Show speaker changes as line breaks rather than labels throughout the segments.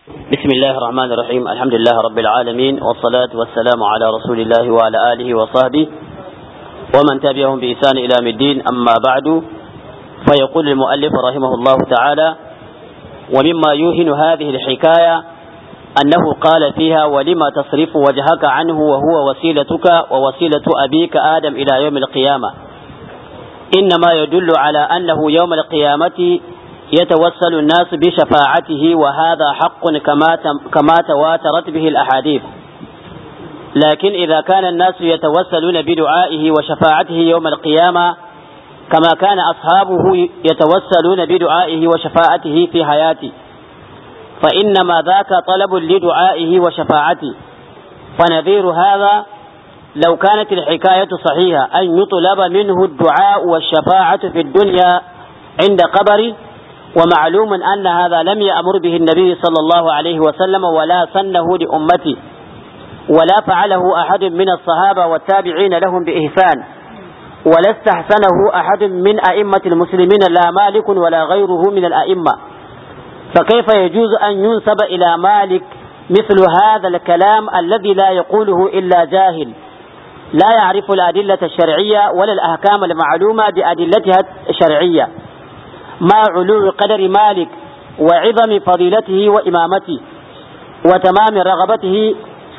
بسم الله الرحمن الرحيم الحمد لله رب العالمين والصلاة والسلام على رسول الله وعلى آله وصحبه ومن تبعهم بإحسان إلى الدين أما بعد فيقول المؤلف رحمه الله تعالى ومما يوهن هذه الحكاية أنه قال فيها ولما تصرف وجهك عنه وهو وسيلتك ووسيلة أبيك آدم إلى يوم القيامة إنما يدل على أنه يوم القيامة يتوسل الناس بشفاعته وهذا حق كما كما تواترت به الأحاديث لكن إذا كان الناس يتوسلون بدعائه وشفاعته يوم القيامة كما كان أصحابه يتوسلون بدعائه وشفاعته في حياته فإنما ذاك طلب لدعائه وشفاعته فنذير هذا لو كانت الحكاية صحيحة أن يطلب منه الدعاء والشفاعة في الدنيا عند قبره ومعلوم أن هذا لم يأمر به النبي صلى الله عليه وسلم ولا سنه لأمته ولا فعله أحد من الصحابة والتابعين لهم بإحسان ولا استحسنه أحد من أئمة المسلمين لا مالك ولا غيره من الأئمة فكيف يجوز أن ينسب إلى مالك مثل هذا الكلام الذي لا يقوله إلا جاهل لا يعرف الأدلة الشرعية ولا الأحكام المعلومة بأدلتها الشرعية مع علو قدر مالك وعظم فضيلته وإمامته وتمام رغبته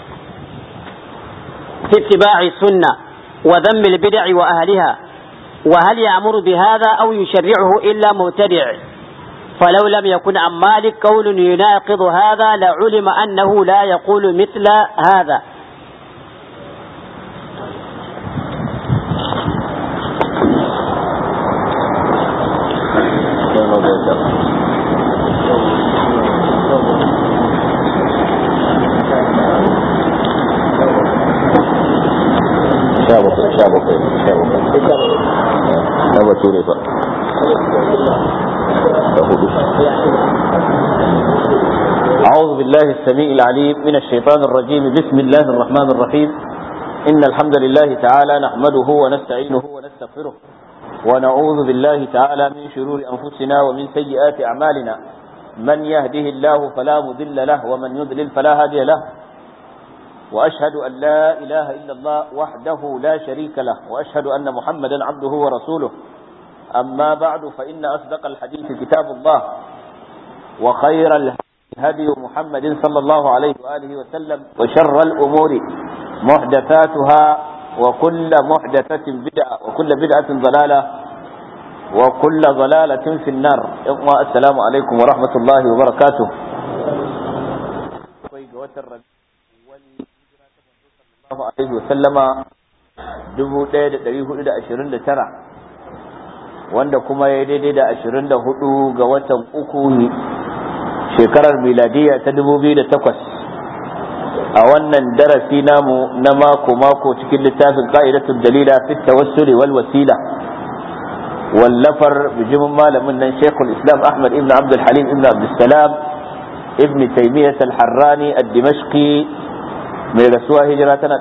في اتباع السنة وذم البدع وأهلها وهل يأمر بهذا أو يشرعه إلا مبتدع فلو لم يكن عن مالك قول يناقض هذا لعلم أنه لا يقول مثل هذا
أعوذ بالله السميع العليم من الشيطان الرجيم بسم الله الرحمن الرحيم إن الحمد لله تعالى نحمده ونستعينه ونستغفره ونعوذ بالله تعالى من شرور أنفسنا ومن سيئات أعمالنا من يهده الله فلا مضل له ومن يضلل فلا هادي له وأشهد أن لا إله إلا الله وحده لا شريك له وأشهد أن محمدا عبده ورسوله أما بعد فإن أصدق الحديث كتاب الله وخير الهدي محمد صلى الله عليه وآله وسلم وشر الأمور محدثاتها وكل محدثة بدعة وكل بدعة ضلالة وكل ضلالة في النار السلام عليكم ورحمة الله وبركاته الله عليه وسلم dubu ɗaya da ɗari hudu da ashirin da tara wanda kuma ya daidai da ashirin da hudu ga watan uku shekarar miladiya ta dubu biyu da takwas a wannan darasi namu na mako-mako cikin littafin ka'idatul dalila fi tawassuli wal wasila wallafar bijimin malamin nan shekul islam ahmad ibn abdul halim ibn abdul salam ibn taymiyyah al-harrani ad-dimashqi mai rasuwa hijira tana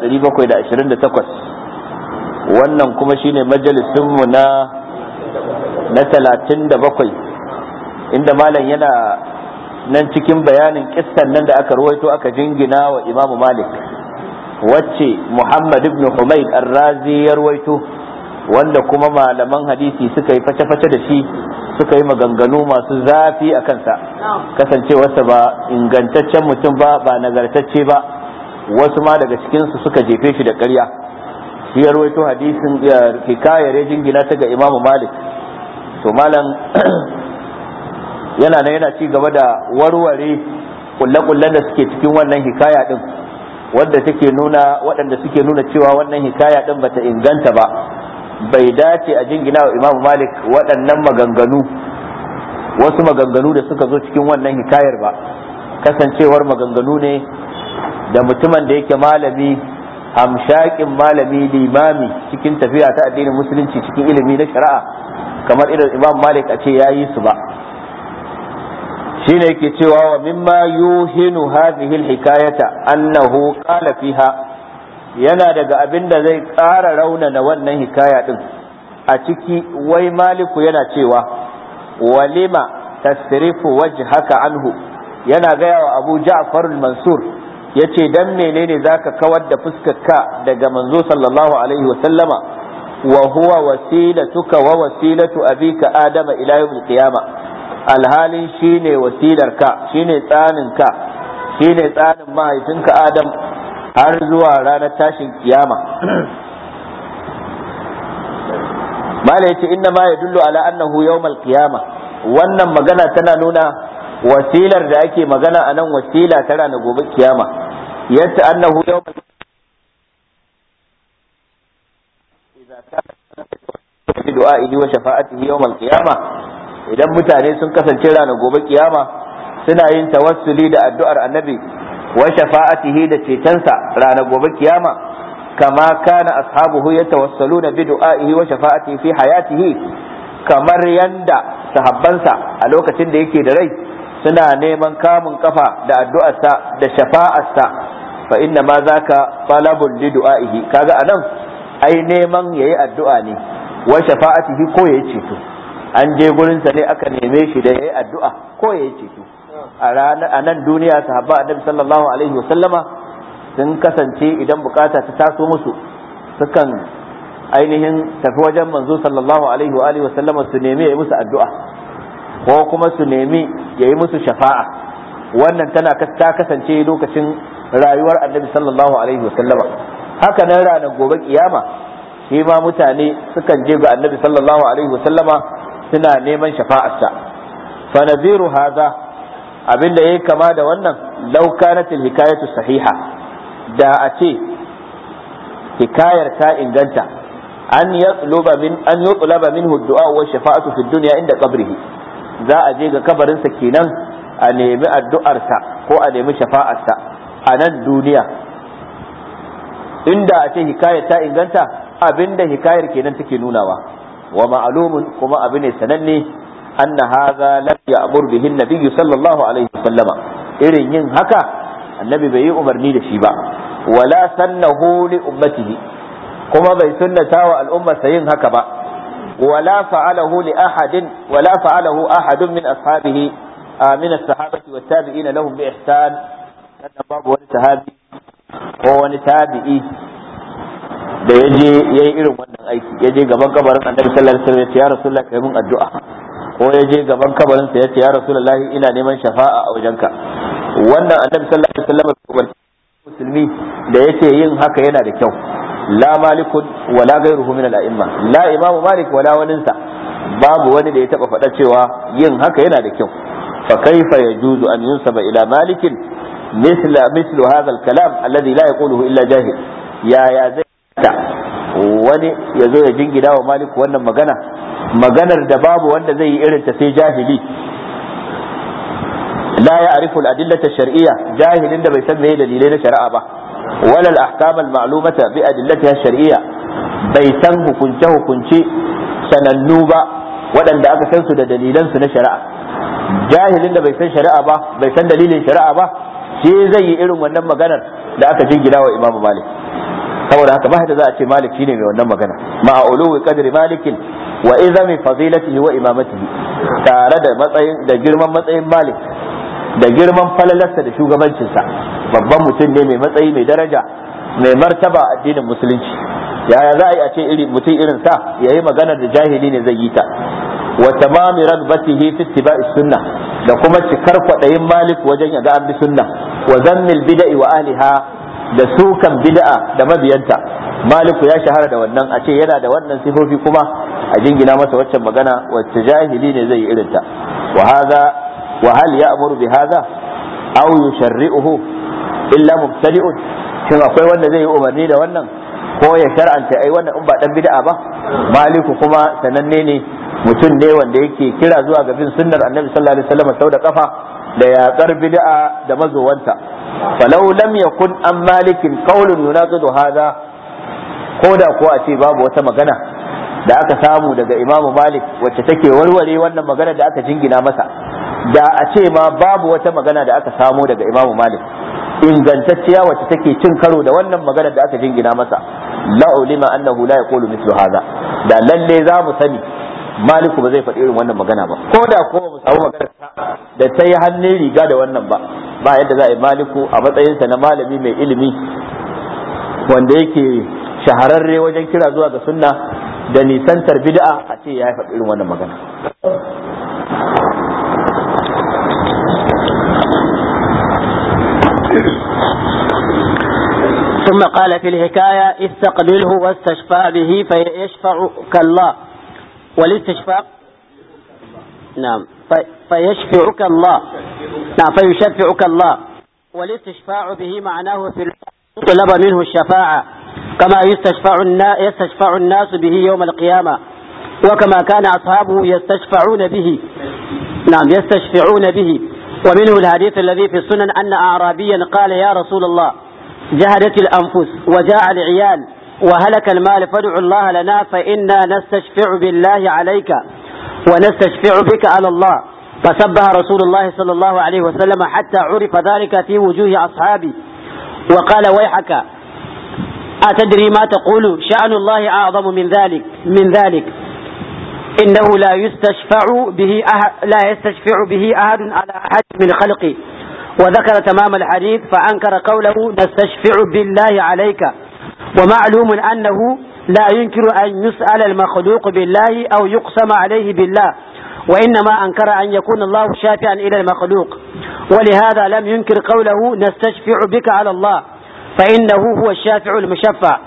728 wannan kuma shine majalisinmu na na 37 inda malam yana nan cikin bayanin kissan nan da aka ruwaito aka jingina wa imamu malik wacce muhammad ibn humaid ar-razi ya ruwaito wanda kuma malaman hadisi suka yi face-face da shi suka yi maganganu masu zafi a kansa kasancewarsa ba ingantaccen mutum ba ba nagartacce ba wasu ma daga cikinsu suka jefe shi da ƙarya shi ya ruwaito hadisin hikayar ya jingina ta ga imamu malik to malam yana nan yana ci gaba da warware kulle-kullen da suke cikin wannan hikaya din wadda take nuna waɗanda suke nuna cewa wannan hikaya din bata inganta ba bai dace a jingina wa imamu malik waɗannan maganganu wasu maganganu da suka zo cikin wannan hikayar ba kasancewar maganganu ne da mutumin da yake malami hamshakin malami limami cikin tafiya ta addinin musulunci cikin ilimi na shari'a kamar irin imam malik a ce ya yi su ba shine yake cewa wa mimma yuhinu hadhihi alhikayata annahu qala fiha yana daga abin da zai ƙara raunana wannan hikaya din a ciki wai maliku yana cewa walima tasrifu wajhaka anhu yana gaya wa abu ja'far mansur yace dan menene zaka kawar da fuskarka daga manzo sallallahu alaihi wa sallama wa huwa wasilatuka wa wasilatu abika adama ila yawmil qiyama alhalin shine wasilarka shine tsaninka shine tsanin mahaifinka adam har zuwa ranar tashin kiyama mala yace inna ma yadullu ala annahu yawmal qiyama wannan magana tana nuna wasilar da ake magana a nan wasila ta ranar gobe kiyama yadda annahu yawmal bi du'a'ihi wa shafa'atihi yawmal qiyama idan mutane sun kasance ranar gobe kiyama suna yin tawassuli da addu'ar annabi wa shafa'atihi da cetonsa ranar gobe kiyama كما كان أصحابه يتوسلون بدعائه وشفاعته في حياته kamar yanda sahabbansa a lokacin da yake da rai suna neman kamun kafa da addu'arsa da shafa'arsa fa inna ma zaka talabul li du'aihi kaga anan ai neman yayi addu'a ne wa shafa'atihi ko yayi ceto an je gurin sa ne aka neme shi da yayi addu'a ko yayi ceto a ranar a nan duniya sahabba annabi sallallahu alaihi wa sallama sun kasance idan bukata ta taso musu sukan ainihin tafi wajen manzo sallallahu alaihi wa alihi wasallama su nemi ya yi musu addu'a ko kuma su nemi ya yi musu shafa'a wannan tana ta kasance lokacin rayuwar annabi sallallahu alaihi wasallama haka nan ranar gobe kiyama shi ma mutane sukan je ga annabi sallallahu alaihi wasallama suna neman shafa'arsa fa nadhiru hadha abinda yayi kama da wannan law kanat al-hikayatu sahiha da a ce hikayar ta inganta an yatluba min an yutlaba minhu du'a wa shafa'atu fi dunya inda qabrihi za a je ga kabarin sa kenan a nemi addu'arsa ko a nemi shafa'arsa a nan duniya inda a ce hikayar ta inganta abinda hikayar kenan take nunawa wa ma'lumun kuma abu ne sananne anna hadha lam ya'mur bihi an-nabiy sallallahu alaihi wasallama irin yin haka annabi bai yi umarni da shi ba wala sannahu li ummatihi kuma bai sunnata wa al'ummarsa yin haka ba wala fa'alahu li ahadin wala fa'alahu ahadun min ashabihi min as-sahabati wat tabi'ina lahum bi ihsan sannan babu wani sahabi ko wani tabi'i da ya je ya yi irin wannan aiki ya je gaban kabarin annabi sallallahu alaihi wasallam ya ce ya rasulullah kai mun addu'a ko ya je gaban kabarin sa ya ce ya rasulullah ina neman shafa'a a wajenka wannan annabi sallallahu alaihi wasallam musulmi da yace yin haka yana da kyau la malikun wala ghayruhu min al-a'imma la imamu malik wala waninsa babu wani da ya taba faɗa cewa yin haka yana da kyau fa kaifa yajuzu an yunsaba ila malikin misla mislu hadha al-kalam alladhi la yaquluhu illa jahil ya ya zai wani ya zo ya jingina wa malik wannan magana maganar da babu wanda zai yi irin ta sai jahili لا يعرف الأدلة الشرعية جاهل da bai san me dalilai na shari'a ba wala al-ahkam al-ma'lumata bi adillatiha shar'iyya bai san hukunce hukunce sanannu ba waɗanda aka san su da dalilan su na shari'a jahilin da bai san shari'a ba bai san dalilin shari'a ba shi zai yi irin wannan maganar da aka jingina wa Imam Malik saboda haka ba da za a ce Malik shine mai wannan magana ma'a uluwi qadri malikin wa izami fadilatihi wa imamatihi tare da matsayin da girman matsayin Malik da girman falalarsa da shugabancinsa babban mutum ne mai matsayi mai daraja mai martaba addinin musulunci yaya za a yi a ce iri mutum irin sa yayi magana da jahili ne zai yi ta wa tamami ragbatihi fi ittiba'i sunna da kuma cikar kwadayin malik wajen ya ga an bi sunna wa zammil bid'i wa ahliha da sukan bid'a da mabiyanta maliku ya shahara da wannan a ce yana da wannan sifofi kuma a jingina masa waccan magana wacce jahili ne zai yi irinta wa hadha وهل يأمر بهذا أو يشرئه إلا مبتدئ shin akwai wanda zai yi umarni da wannan ko ya shar'anta ai wannan in ba dan bid'a ba maliku kuma sananne ne mutum ne wanda yake kira zuwa ga bin sunnar annabi sallallahu alaihi wasallam sau da kafa da yaƙar bid'a da mazowanta falau lam yakun an malikin qaulun yunaqidu hadha ko da ko a ce babu wata magana da aka samu daga imamu malik wacce take warware wannan magana da aka jingina masa da a ce ma babu wata magana da aka samo daga imamu malik ingantacciya wacce take cin karo da wannan magana da aka jingina masa la ulima annahu la yaqulu mithlu hadha da lalle za mu sani maliku ba zai faɗi irin wannan magana ba ko da ko mu samu magana da ta yi hannun riga da wannan ba ba yadda za a yi maliku a matsayinsa na malami mai ilimi wanda yake shahararre wajen kira zuwa ga sunna da nisantar bid'a a ce ya faɗi irin wannan magana
ثم قال في الحكاية استقبله واستشفى به فيشفعك الله والاستشفاء نعم فيشفعك الله نعم فيشفعك الله والاستشفاع به معناه في طلب منه الشفاعة كما يستشفع الناس, يستشفع الناس به يوم القيامة وكما كان أصحابه يستشفعون به نعم يستشفعون به ومنه الحديث الذي في السنن أن أعرابيا قال يا رسول الله جهدت الأنفس وجاع العيال وهلك المال فادع الله لنا فإنا نستشفع بالله عليك ونستشفع بك على الله فسبح رسول الله صلى الله عليه وسلم حتى عرف ذلك في وجوه أصحابه وقال ويحك أتدري ما تقول شأن الله أعظم من ذلك من ذلك إنه لا يستشفع به أحد لا يستشفع به أحد على أحد من خلقه وذكر تمام الحديث فأنكر قوله نستشفع بالله عليك ومعلوم أنه لا ينكر أن يسأل المخلوق بالله أو يقسم عليه بالله وإنما أنكر أن يكون الله شافعا إلى المخلوق ولهذا لم ينكر قوله نستشفع بك على الله فإنه هو الشافع المشفع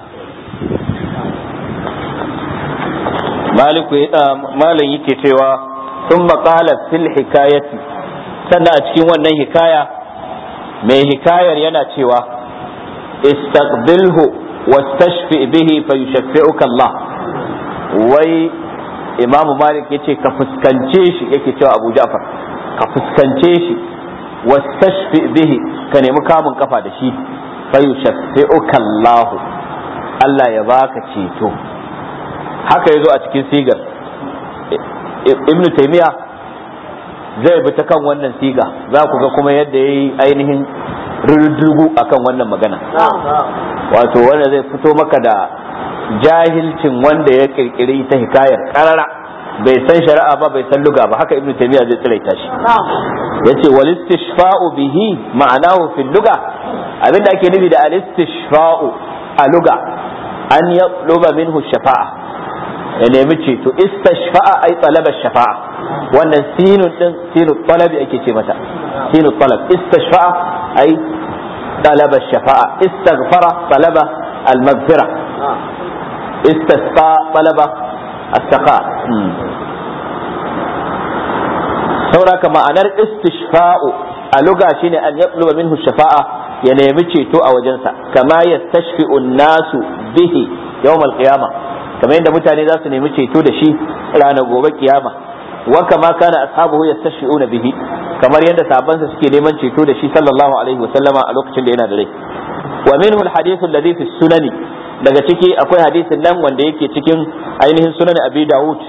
maliku malam yake cewa sun maƙala fil hikayati sannan a cikin wannan hikaya mai hikayar yana cewa istaqbilhu wastashfi bihi fa yushaffi'uka Allah wai imamu malik yace ka fuskance shi yake cewa abu ja'far ka fuskance shi wastashfi bihi ka nemi kamun kafa da shi fa yushaffi'uka Allah Allah ya baka ceto haka yazo a cikin sigar ibn taymiya zai bi ta kan wannan siga za ku ga kuma yadda yayi ainihin rurdugu akan wannan magana wato wanda zai fito maka da jahilcin wanda ya kirkiri ta hikayar karara bai san shari'a ba bai san luga ba haka ibn taymiya zai tsiraita shi yace wal istishfa'u bihi ma'anahu fil luga abinda ake nufi da al istishfa'u a luga an yatluba minhu shafa'a ya nemi ceto istashfa'a ay talaba shafa'a wannan sinun din sinu talabi ake ce mata sinu talab istashfa'a ay talaba shafa'a istaghfara talaba al-maghfira istasqa talaba as-saqa sauraka ma'anar istishfa'u a luga shine an yatluba minhu shafa'a ya nemi ceto a wajensa kama yastashfi'u an-nasu bihi yawm al-qiyamah kamar yadda mutane za su nemi ceto da shi ranar gobe kiyama wa kama kana ashabuhu yastashfi'una bihi kamar yadda sahabbansa suke neman ceto da shi sallallahu alaihi wasallama a lokacin da yana da rai wa minhu alhadith alladhi fi sunani daga ciki akwai hadisin nan wanda yake cikin ainihin sunan abi daud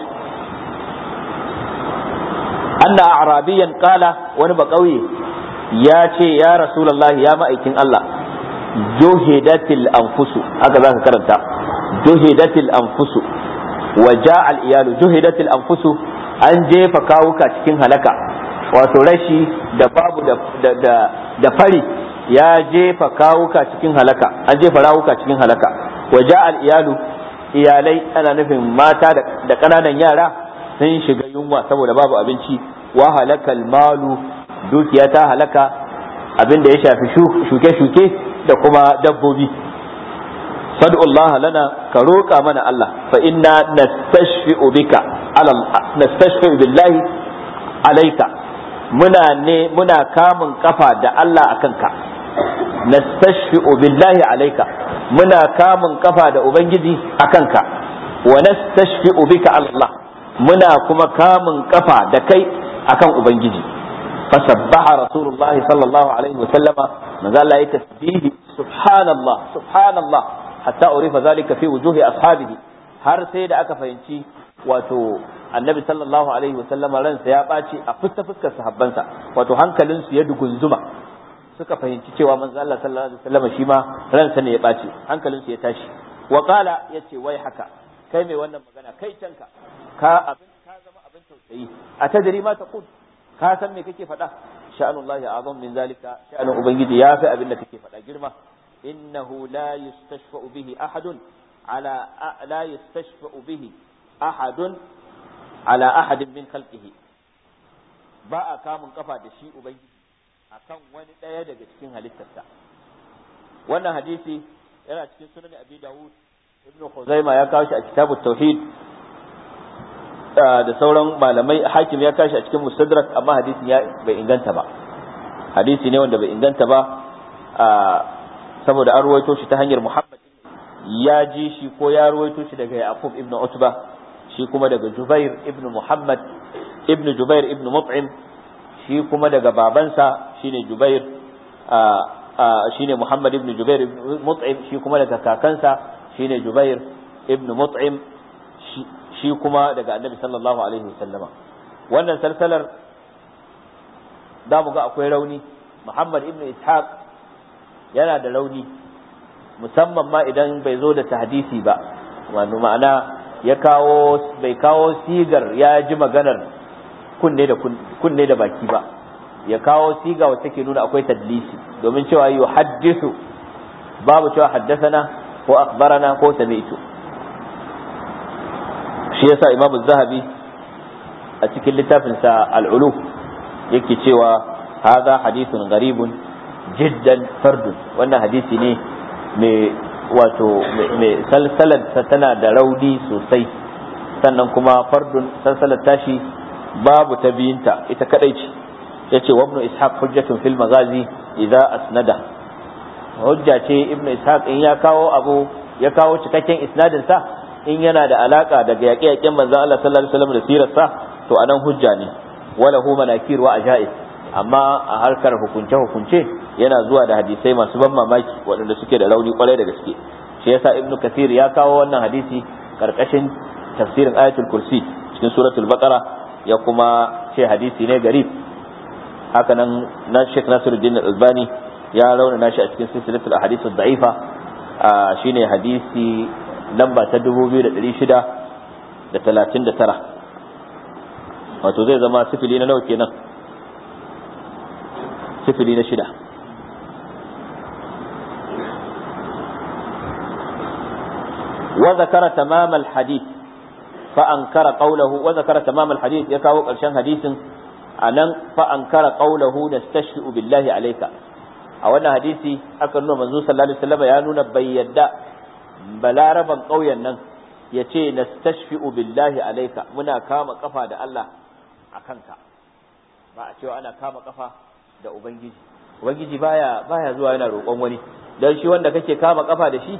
anna a'rabiyan qala wani ba kauye ya ce ya rasulullahi ya ma'aikin Allah juhidatil anfusu haka zaka karanta juhidatil anfusu wa ja'al iyalu juhidatil anfusu an jefa kawuka cikin halaka wato rashi da babu da, da, da, fari ya jefa kawuka cikin halaka an jefa rawuka cikin halaka wa ja'al iyalu iyalai ana nufin mata da ƙananan yara sun shiga yunwa saboda babu abinci wa halakal malu dukiya ta halaka abin da ya shafi shuke-shuke da kuma dabbobi fad'u Allah lana ka roƙa mana Allah fa inna nastashfi'u bika ala nastashfi'u billahi alayka muna ne muna kamun kafa da Allah akan ka nastashfi'u billahi alayka muna kamun kafa da ubangiji akan ka wa nastashfi'u bika ala Allah muna kuma kamun kafa da kai akan ubangiji fasabbaha rasulullah sallallahu alaihi wa sallama manzo Allah ya tasbihi subhanallah subhanallah hatta urifa zalika fi wujuhi ashabihi har sai da aka fahimci wato annabi sallallahu alaihi wa sallama ransa ya ɓaci a fuska fuskar sahabbansa wato hankalinsu ya dugunzuma suka fahimci cewa manzo Allah sallallahu alaihi wa sallama shi ma ransa ne ya ɓaci hankalinsu ya tashi wa qala yace wai haka kai mai wannan magana kai canka ka abin ka tausayi a tadri ma taqul ka san me kake faɗa sha'anullahi azam min zalika sha'anun ubangiji ya fi abin da kake faɗa girma innahu la yustashfa'u bihi ahadun ala la yustashfa'u bihi ahadun ala ahadin min khalqihi ba a kamun kafa da shi ubangiji akan wani ɗaya daga cikin halittarsa wannan hadisi yana cikin sunan abi dawud ibnu khuzaima ya kawo shi a kitabut tauhid da sauran malamai hakim ya kashi a cikin mustadrak amma hadisin ya bai inganta ba hadisi ne wanda bai inganta ba saboda an ruwaito shi ta hanyar muhammad ya ji shi ko ya ruwaito shi daga yaqub ibnu utba shi kuma daga jubair ibnu muhammad ibnu jubair ibnu mut'im shi kuma daga babansa shine jubair shine muhammad ibnu jubair ibnu mut'im shi kuma daga kakansa shine jubair ibnu mut'im shi kuma daga annabi sallallahu alaihi wasallama wannan salsalar za mu ga akwai rauni muhammad ibn ishaq yana da rauni musamman ma idan bai zo da tahdisi ba wani ma'ana ya kawo bai kawo sigar ya ji maganar kunne da kunne da baki ba ya kawo siga wacce ke nuna akwai tadlisi domin cewa yu haddisu babu cewa haddasana ko akhbarana ko sami'tu shi yasa imamu zahabi a cikin littafinsa al'ulu yake cewa haza hadithun garibun jiddan fardun wannan hadisi ne mai wato mai salsalar tana da rauni sosai sannan kuma fardun salsalar tashi babu ta biyinta ita kadai ce yace wa ibnu ishaq hujjatun fil magazi idza asnada hujja ce ibnu ishaq in ya kawo abu ya kawo cikakken isnadin sa in yana da alaka daga yaƙe-yaƙen manzon Allah sallallahu alaihi wasallam da sirarsa to anan hujja ne wala hu manakir wa ajaib amma a harkar hukunce hukunce yana zuwa da hadisai masu ban mamaki waɗanda suke da rauni kwarai da gaske shi yasa ibnu kathir ya kawo wannan hadisi karkashin tafsirin ayatul kursi cikin suratul baqara ya kuma ce hadisi ne garib haka nan na Sheikh Nasiruddin Al-Albani ya raunana shi a cikin silsilatul ahadith ad-da'ifa shine hadisi lamba ta 2639 wato zai zama sifili na nawa kenan sifili na shida وذكر تمام الحديث فأنكر قوله وذكر تمام الحديث يكاو قرشان حديث أنن فأنكر قوله نستشفئ بالله عليك أولا حديثي أكن منزول صلى الله عليه وسلم يانون بيدا balaraban ƙauyen nan ya ce na billahi alaika muna kama kafa da Allah a kanka ba a cewa ana kama kafa da Ubangiji Ubangiji baya baya zuwa yana roƙon wani don shi wanda kake kama kafa da shi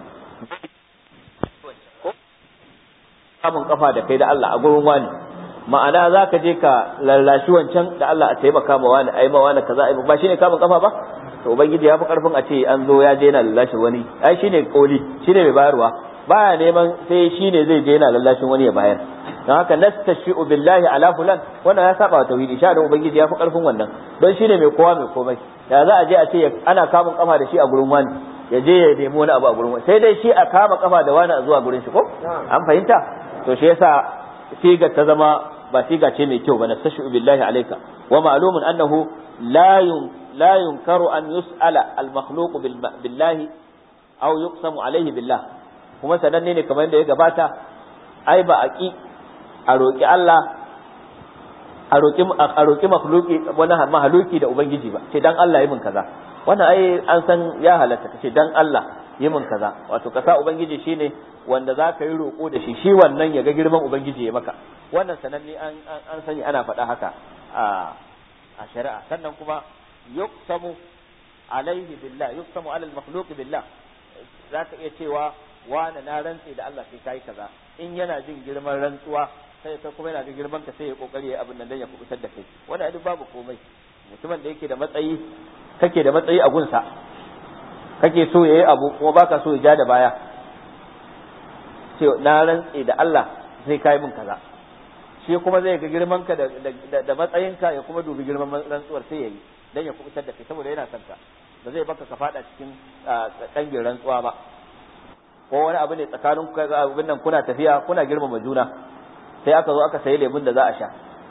kamun kafa da kai da Allah a gurin wani ma'ana za ka je ka lallashi wancan da Allah a taimaka ma wani ai ma wani kaza ai ba shine kamun kafa ba to ubangiji ya fi karfin a ce an zo ya je yana lallashin wani ai shine koli shine mai bayarwa baya neman sai shine zai je yana lallashin wani ya bayar don haka nastashi'u billahi ala fulan wannan ya saba wa tauhidi sha da ubangiji ya fi karfin wannan don shine mai kowa mai komai ya za a je a ce ana kamun kafa da shi a gurin wani ya je ya nemi wani abu a gurin wani sai dai shi a kama kafa da wani a zuwa gurin shi ko an fahimta to shi yasa siga ta zama ba siga ce mai kyau ba nastashi'u billahi alayka wa ma'lumun annahu la لا ينكر أن يسأل المخلوق بالله أو يقسم عليه بالله kuma sananne ne kamar yadda ya gabata ai ba a ki a roƙi Allah a roƙi a roƙi makhluki wani mahaluki da ubangiji ba ce dan Allah yi min kaza wannan ai an san ya halatta kace dan Allah yi min kaza wato kasa ubangiji shine wanda za ka yi roƙo da shi shi wannan ya ga girman ubangiji ya maka wannan sananne an an sani ana faɗa haka a a shari'a sannan kuma yuqsamu alaihi billah yuqsamu ala al-makhluq billah zaka iya cewa wani na rantse da Allah sai kai kaza in yana jin girman rantsuwa sai ka kuma yana da girman ka sai ya kokari ya abin nan dan ya kubutar da kai wanda duk babu komai mutumin da yake da matsayi kake da matsayi a gunsa kake so yayi abu kuma baka so ya ja da baya ce na rantse da Allah sai kai min kaza shi kuma zai ga girman ka da matsayinka ya kuma dubi girman rantsuwar sai yayi dan ya kubutar da kai saboda yana son ka ba zai baka ka fada cikin dangin rantsuwa ba ko wani abu ne tsakanin abin nan kuna tafiya kuna girmama juna sai aka zo aka sayi lemun da za a sha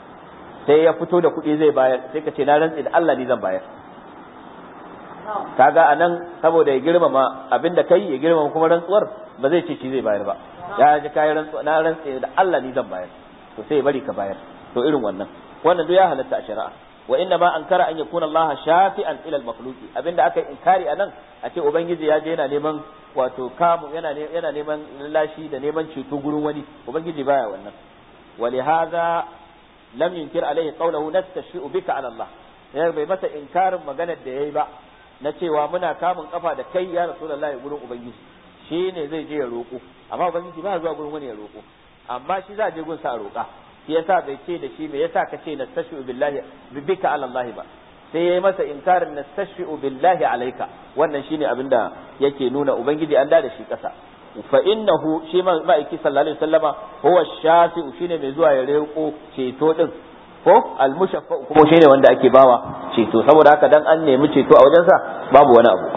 sai ya fito da kuɗi zai bayar sai ka ce na rantsi da Allah ni zan bayar kaga anan saboda ya girmama abinda kai ya girmama kuma rantsuwar ba zai ce shi zai bayar ba ya ji kayan rantsuwa na rantsi da Allah ni zan bayar to sai ya bari ka bayar to irin wannan wannan duk ya halatta a shari'a wa inna ma ankara an yakuna Allah shafi'an ila al-makhluqi abinda aka inkari anan a ce ubangiji ya je yana neman wato kamu yana yana neman lashi da neman ceto gurin wani ubangiji baya wannan ولهذا لم ينكر عليه قوله نستشفئ بك على الله ya bai masa inkarin maganar da yayi ba na cewa muna kamun kafa da kai ya rasulullahi gurin ubangiji shi ne zai je ya roƙo amma ubangiji ba zuwa gurin wani ya roƙo amma shi za a je gun sa roƙa shi yasa bai ce da shi me yasa ka ce nastashfi'u billahi bika ala Allah ba sai yayi masa inkarin nastashfi'u billahi alayka wannan shine abinda yake nuna ubangiji an da shi ƙasa fa innahu shi ma'aiki sallallahu alaihi wasallama huwa shafi'u shine mai zuwa ya reko ceto din ko almushaffa kuma shine wanda ake bawa ceto saboda haka dan an nemi ceto a wajensa babu wani abu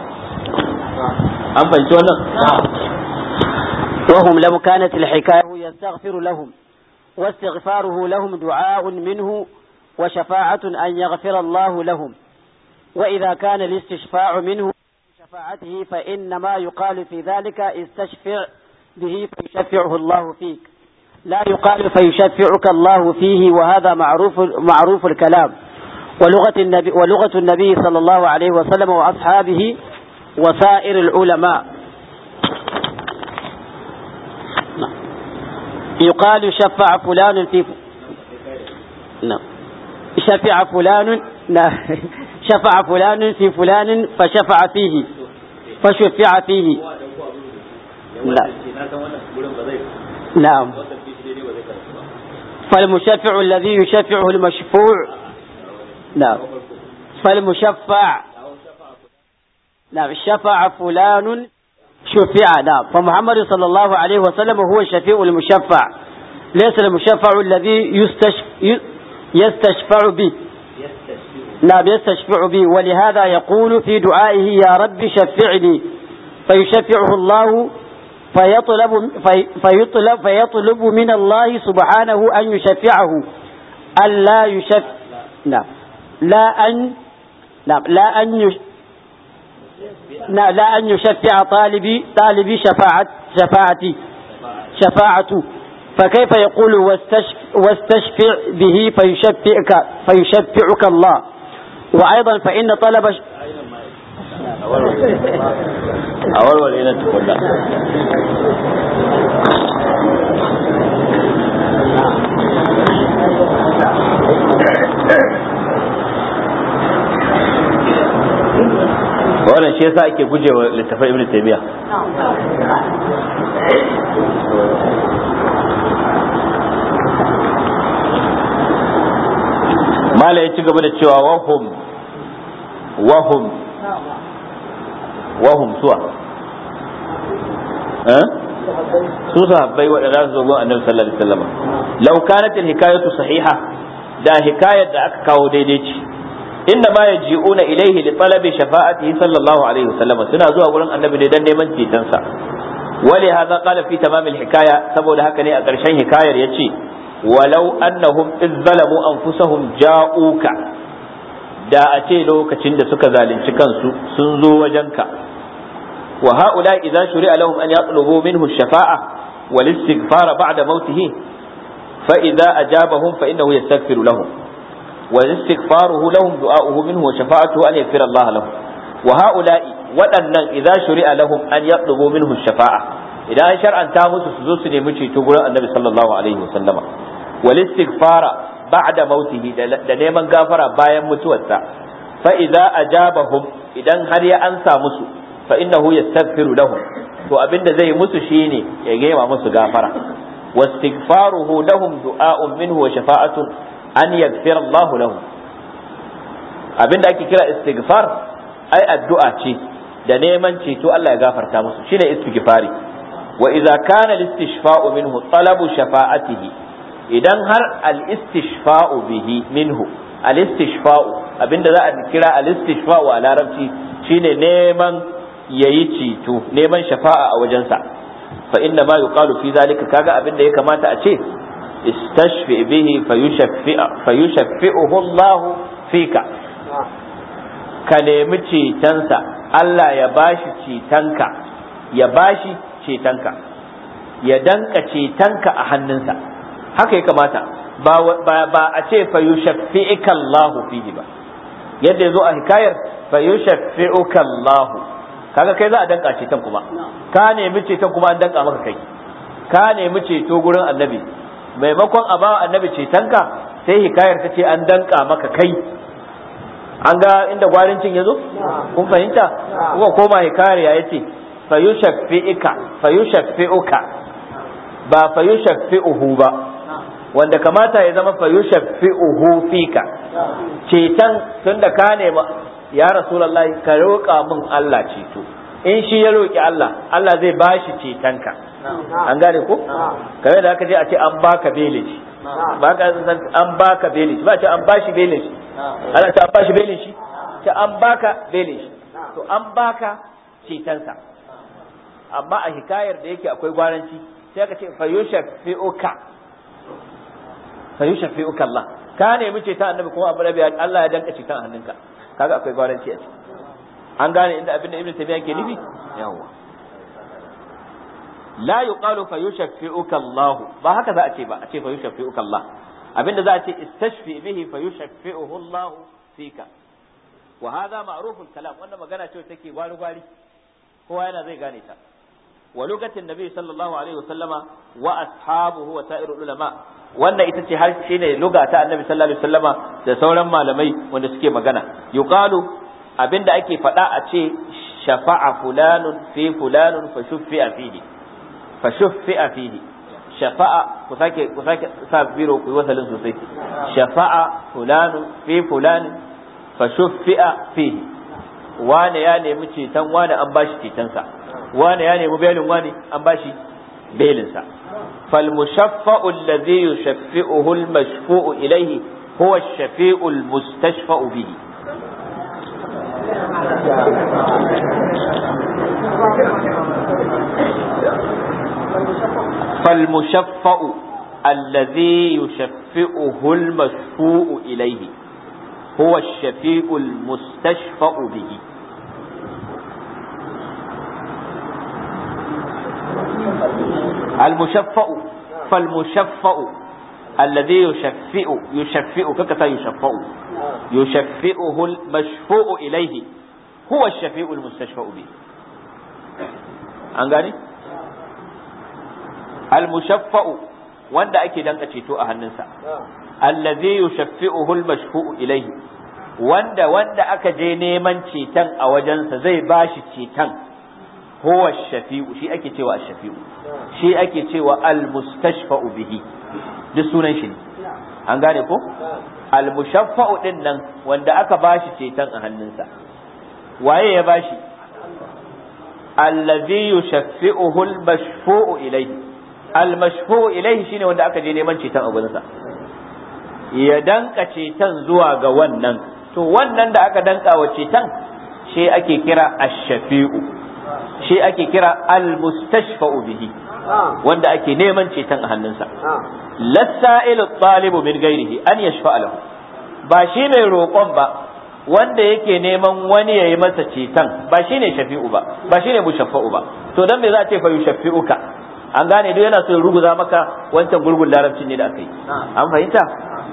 an fahimci wannan
وهم لو كانت الحكاية يستغفر لهم واستغفاره لهم دعاء منه وشفاعة أن يغفر الله لهم وإذا كان الاستشفاع منه شفاعته فإنما يقال في ذلك استشفع به فيشفعه الله فيك لا يقال فيشفعك الله فيه وهذا معروف معروف الكلام ولغة النبي ولغة النبي صلى الله عليه وسلم وأصحابه وسائر العلماء يقال شفع فلان في نعم شفع فلان شفع فلان في فلان فشفع فيه فشفع فيه لا نعم فالمشفع الذي يشفعه المشفوع نعم فالمشفع نعم شفع فلان شفع نعم فمحمد صلى الله عليه وسلم هو الشفيع المشفع ليس المشفع الذي يستشف يستشفع به نعم يستشفع به ولهذا يقول في دعائه يا رب شفعني فيشفعه الله فيطلب في فيطلب فيطلب من الله سبحانه أن يشفعه ألا يشف نعم لا أن نعم لا أن يش نعم لا أن يشفع طالبي طالبي شفاعة شفاعتي شفاعته فكيف يقول واستشف واستشفع به فيشفعك فيشفعك الله وأيضا فإن طلب ش...
أول ولينا تقول لا wannan shi yasa ake gujewa littafin ibn taymiya mala ya ci gaba da cewa wahum wahum wahum suwa eh su sahabbai waɗanda su zo gun annabi sallallahu alaihi wasallam law kanat al hikayatu sahiha da hikayar da aka kawo daidai ce inna ma yaji'una ilayhi li talabi shafa'atihi sallallahu alaihi wasallam suna zuwa gurin annabi ne dan neman cetonsa wali hadha qala fi tamam al hikaya saboda haka ne a ƙarshen hikayar yace walau annahum iz zalamu anfusahum ja'uka da a ce lokacin da suka zalunci kansu sun zo wajenka wa haula idza shuri'a lahum an yatlubu minhu shafa'a wal istighfara ba'da mautihi fa idza ajabahum fa innahu yastaghfiru lahum wa istighfaruhu lahum du'a'uhu minhu wa shafa'atuhu an yaghfira Allah lahum wa haula waɗannan idza shuri'a lahum an yatlubu minhu shafa'a idan an shar'anta musu su zo su nemi ceto gurin annabi sallallahu alaihi wa sallama wal istighfara ba'da mautihi da neman gafara bayan mutuwarsa fa idza ajabahum idan har ya ansa musu fa innahu yastaghfiru lahum to abinda zai musu shine ya gema musu gafara wastighfaruhu lahum du'a'un minhu wa shafa'atun an yaghfira Allah lahum abinda ake kira istighfar ai addu'a ce da neman ceto Allah ya gafarta musu shine istighfari wa idza kana al-istishfa'u minhu talabu shafa'atihi idan har al-istishfa'u bihi minhu al-istishfa'u abinda za a kira al-istishfa'u a larabci shine neman yayi ceto neman shafa'a a wajensa fa inna ma yuqalu fi zalika kaga abinda ya kamata a ce istashfi bihi fayushaffi'uhu Allah fika ka nemi cetonsa Allah ya bashi cetonka ya bashi cetonka ya danka cetonka a hannunsa haka ya kamata ba a ce fayushaffi'ika Allah fihi ba yadda ya zo a hikayar fayushaffi'uka Allah kaga kai za a danka ceton kuma ka nemi ceton kuma an danka maka kai ka nemi ceto gurin annabi maimakon a bawa annabi cetonka sai hikayar ta ce an danka maka kai an ga inda gwarincin ya zo kun fahimta kuma koma hikayar ya yace fayushaffi'ika fayushaffi'uka ba fayushaffi'uhu ba wanda kamata ya zama fayushaffi'uhu fika ceton tunda ka nema ya rasulullahi ka roƙa min Allah ceto in shi ya roƙi Allah Allah zai bashi cetonka an gane ko kamar da aka je a ce an baka belin shi ba ka san an baka belin shi ba ce an bashi belin shi ana ce an bashi belin shi ce an baka belin shi to an baka cetonsa amma a hikayar da yake akwai gwaranci sai aka ce fayushaffi'uka fayushaffi'uka Allah ka nemi ceton annabi kuma abu rabi Allah ya danka ceton a hannunka kaga akwai gwaranci a ciki an gane inda abin da ibnu tabiya ke nufi yawwa la yuqalu fa yushaffi'uka Allah ba haka za a ce ba a ce fa yushaffi'uka Allah abinda za a ce istashfi bihi fa yushaffi'uhu Allah fika wa hadha ma'ruful kalam wannan magana ce take gwari gwari kowa yana zai gane ta wa lugatin nabi sallallahu alaihi wa sallama wa ashabuhu wa sa'irul ulama wannan ita ce har shine luga ta annabi sallallahu alaihi wasallama da sauran malamai wanda suke magana yuqalu abinda ake faɗa a ce shafa'a fulanun fi fulanun fa shuffi'a fihi fa shuffi'a fihi shafa'a ku sake ku sake sa biro ku yi wasalin sosai shafa'a fulanun fi fulanun fa shuffi'a fihi wane ya nemi ceton wane an bashi cetonsa wane ya nemi belin wane an bashi belinsa فالمشفع الذي يشفئه المشفوع إليه هو الشفيع المستشفع به فالمشفع الذي يشفئه المشفوع إليه هو الشفيع المستشفع به المشفع فالمشفع الذي يشفئ يشفئ ككتا يشفع يشفئه المشفوع إليه هو الشفيع المستشفع به أنغاني المشفع wanda ake danka ceto a hannunsa allazi yushaffi'uhu al-mashfu'u ilayhi wanda wanda aka je neman ceton a wajensa zai bashi ceton huwa shafi'u shi ake cewa shafi'u shi ake cewa al-mustashfa'u bihi duk sunan shi ne an gane ko al-mushaffa'u din nan wanda aka bashi ceton a hannunsa waye ya bashi allazi yushaffi'uhu al-mashfu'u ilayhi al-mashfu'u ilayhi shine wanda aka je neman ceton a gurinsa ya danka ceton zuwa ga wannan to wannan da aka danka wa ceton shi ake kira ash-shafi'u shi ake kira al-mustashfa'u bihi wanda ake neman ceton a hannunsa lassa'ilu talibu min gairihi an yashfa'a lahu ba shi mai roƙon ba wanda yake neman wani yayi masa ceton ba shi ne shafi'u ba ba shi ne mushaffa'u ba to dan me za a ce fa yushafi'uka an gane duk yana so ruguza maka wancan gurgun larabcin ne da aka yi an fahimta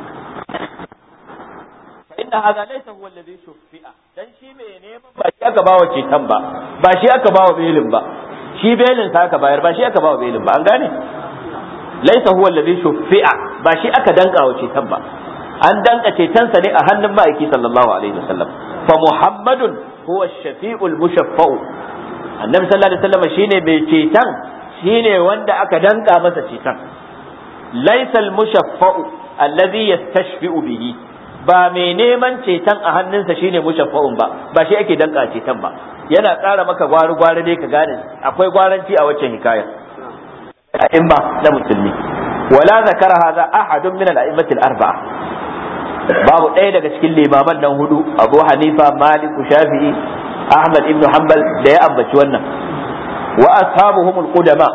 inna hadha laysa huwa alladhi shuffi'a dan shi mai neman ba shi aka bawa ceton ba ba shi aka bawa belin ba shi belin sa aka bayar ba shi aka bawa belin ba an gane laysa huwa alladhi shuffi'a ba shi aka danka wa ceton ba an danka ceton sa ne a hannun ma'aiki sallallahu alaihi wasallam fa muhammadun huwa ash-shafi'ul mushaffa'u annabi sallallahu alaihi wasallam shine mai ceton shine wanda aka danka masa ceton laysa al-mushaffa'u alladhi yastashfi'u bihi ba mai neman ceton a hannunsa shine mushaffa'un ba ba shi ake danka ceton ba yana ƙara maka gwari gwari dai ka gane akwai gwaranci a waccan hikayar a'imma na musulmi wala zakara hadha ahadun min al-a'immati al-arba'a babu ɗaya daga cikin limaman nan hudu Abu Hanifa Malik Shafi'i Ahmad ibn Hanbal da ya ambaci wannan wa ashabuhum al-qudama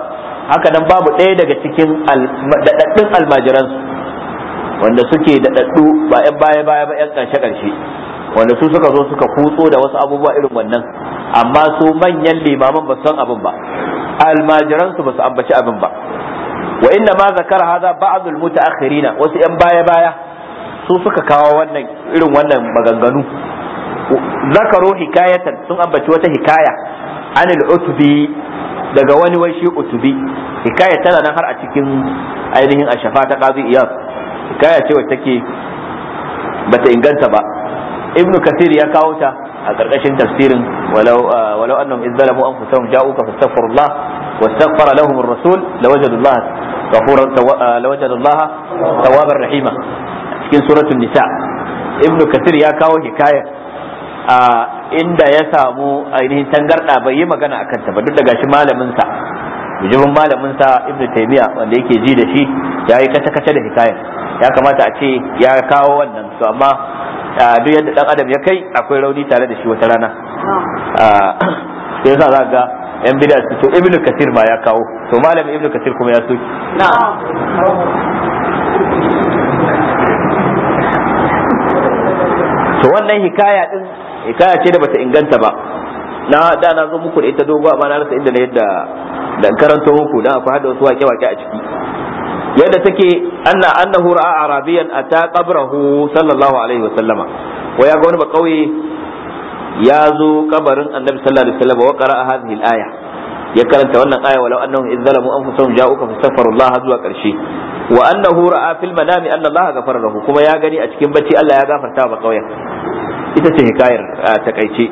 haka nan babu ɗaya daga cikin daɗaɗɗun almajiransu wanda suke daɗaɗɗu ba 'yan baya baya ba 'yan ƙarshe ƙarshe wanda su suka zo suka kutso da wasu abubuwa irin wannan amma su manyan limaman ba san abin ba almajiransu ba su ambaci abin ba wa inna ma zakara hadha ba'd al-mutaakhirina wasu 'yan baya baya su suka kawo wannan irin wannan maganganu zakaro hikayatan sun ambaci wata hikaya anil utbi daga wani wai shi utubi hikaya tana nan har a cikin ainihin ashafa ta qazi iyas hikaya ce wacce take bata inganta ba ibnu kathir ya kawo ta a karkashin tafsirin walau walau annahum idh zalamu anfusahum ja'uka fastaghfirullah wastaghfara lahum ar-rasul lawajadullah ghafuran lawajadullah tawwabar rahima cikin suratul nisa ibnu kathir ya kawo hikaya a inda ya samu ainihin tangarda bai yi magana akan ta ba duk da gashi malamin sa mujibin malamin sa ibnu taymiya wanda yake ji da shi ya yi kace kace da hikayar ya kamata a ce ya kawo wannan to amma duk yadda dan adam ya kai akwai rauni tare da shi wata rana sai yasa za ga yan bid'a su to ibnu kasir ma ya kawo to malamin ibnu kasir kuma ya soki to wannan hikaya din hikaya ce da bata inganta ba na da na zo muku da ita dogo amma na rasa inda na yadda da karanto muku dan akwai hada wasu wake-wake a ciki yadda take anna annahu ra'a arabiyan ata qabrahu sallallahu alaihi wa sallama wa ya ga wani ba kauye ya zo kabarin annabi sallallahu alaihi wa sallam wa qara'a hadhihi al-aya ya karanta wannan aya walau annahum idh zalamu anfusahum ja'uka fastaghfirullah zuwa karshe wa annahu ra'a fil manami anna Allah ghafara lahu kuma ya gani a cikin bacci Allah ya gafarta ba kauyen ita ce hikayar takaice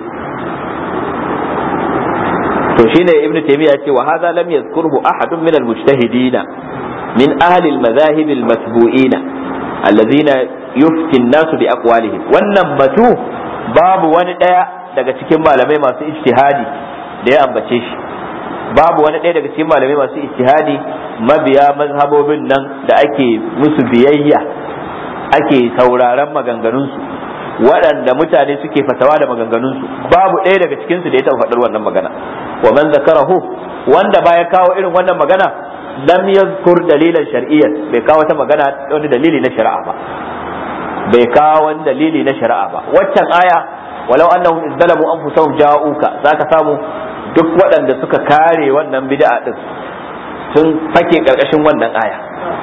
to shine ibnu taymiya ce wa hadha lam yadhkurhu ahadun min al-mujtahidina min ahli al-madahib al-matbu'ina alladhina yufti an-nas bi aqwalihim wannan batu babu wani daya daga cikin malamai masu ijtihadi da ya ambace shi babu wani ɗaya daga cikin malamai masu ijtihadi mabiya mazhabobin nan da ake musu biyayya ake sauraron maganganunsu waɗanda mutane suke fatawa da maganganunsu babu ɗaya daga cikinsu da ya taɓa faɗar wannan magana wa man zakarahu wanda ba ya kawo irin wannan magana lam yazkur dalilan shar'iyyan bai kawo ta magana wani dalili na shari'a ba bai kawo wani dalili na shari'a ba waccan aya walau annahum izdalamu anfusahum ja'uka zaka samu duk waɗanda suka kare wannan bid'a din sun fake karkashin wannan aya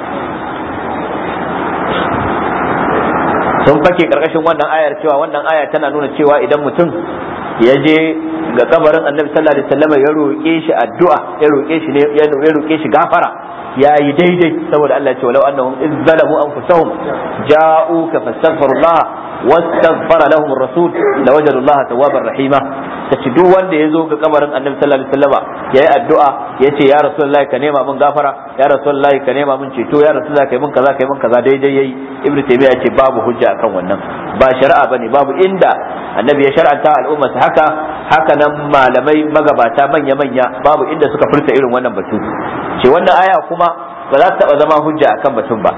sun fake karkashin wannan ayar cewa wannan aya tana nuna cewa idan mutum ya je ga kabarin annabi sallallahu alaihi wasallam ya roƙe shi addu'a ya roƙe shi ne ya roƙe shi gafara ya yi daidai saboda Allah ya ce walau annahum iz zalamu anfusahum ja'uka fastaghfirullah wastaghfara lahum ar-rasul lawajadu Allah tawwabar rahima tace duk wanda ya zo ga kabarin annabi sallallahu alaihi wasallam yayi addu'a yace ya rasulullahi ka nema min gafara ya rasulullahi ka nema min ceto ya rasulullahi kai min kaza kai min kaza daidai yayi ibnu taymiya ce babu hujja akan wannan ba shari'a bane babu inda annabi ya shar'anta al'umma haka haka nan malamai magabata manya manya babu inda suka furta irin wannan batu ce wannan aya kuma ba za ta taba zama hujja akan batun ba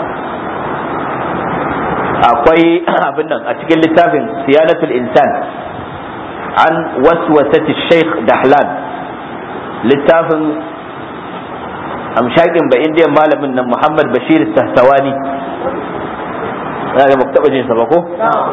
akwai abin nan a cikin littafin siyanatul insan an waswasati sheikh dahlan littafin amshakin ba indiyan malamin nan muhammad bashir sahtawani na ga taɓa jin sa ba ko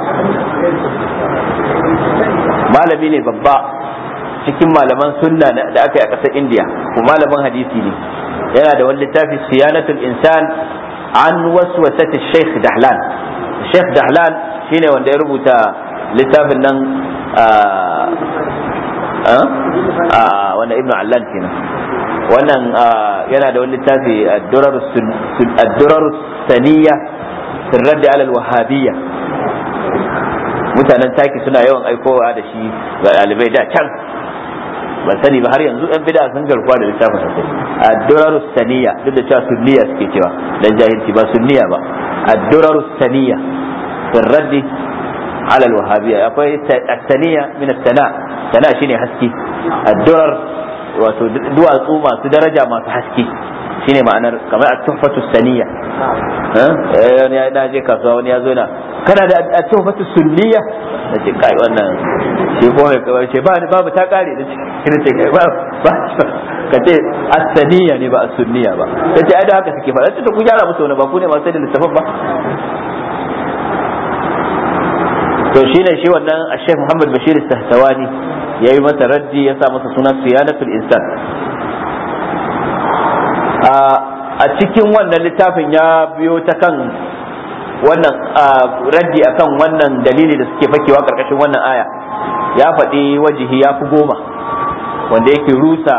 malami ne babba cikin malaman sunna da aka yi a ƙasar indiya ko malamin hadisi ne yana da wani littafi siyanatul insan an waswasati sheikh dahlan sheikh dahlan shine wanda ya rubuta littafin nan wannan ibnu allan kenan wannan yana da wani littafi ad-durar saniya sirrar da alal wahabiyya mutanen taki suna yawan aikowa da shi ga ɗalibai da can ban sani ba har yanzu yan bida sun garkuwa da littafin sosai ad-durar saniya duk da cewa sunniya suke cewa dan jahilci ba sunniya ba ad-durar saniya sirrar على الوهابية akwai الثانية من الثناء ثناء shine haske الدرر wato duwatsu masu daraja masu haske shine ma'anar kamar at-tuhfatu saniya wani ya na je kasuwa wani ya zo na kana da at-tuhfatu sunniya da ce kai wannan shi ko mai kawai ce ba babu ta kare da ce ce kai ba ba ka ce as-saniya ne ba as-sunniya ba yace ai da haka suke faɗa ta ku gyara musu wani ba ku ne masu da littafin ba to shine shi wannan Sheikh Muhammad Bashir Sahtawani yayi masa raddi ya sa masa suna Siyanatul Insan a cikin wannan littafin ya biyo ta kan wannan raddi akan wannan dalili da suke fakewa karkashin wannan aya ya faɗi wajihi ya fi goma wanda yake rusa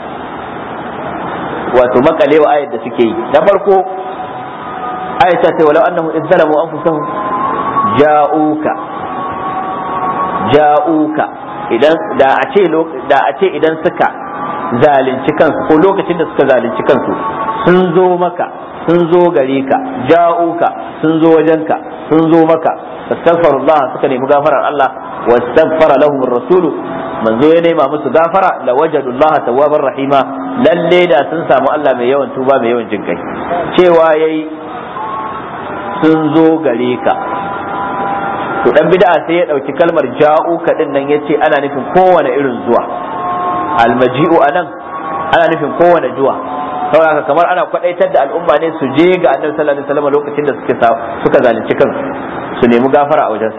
wato makalewa ayar da suke yi na farko ayar ta ce walau annahu in zalamu anfusahum ja'uka ja'uka idan da a ce da a ce idan suka zalunci kansu ko lokacin da suka zalunci kansu sun zo maka sun zo gare ka ja'uka sun zo wajenka sun zo maka fastaghfirullah suka nemi gafarar Allah wastaghfara lahum ar-rasulu manzo ya nema musu gafara la wajadullaha tawwabar rahima lalle da sun samu Allah mai yawan tuba mai yawan jinkai cewa yayi sun zo gare ka to dan bid'a sai ya dauki kalmar ja'uka din nan yace ana nufin kowane irin zuwa almaji'u anan ana nufin kowane zuwa saboda kamar ana kwadaitar da al'umma ne su je ga annabi sallallahu alaihi wasallam lokacin da suke suka zalunci kansu su nemi gafara a wajensa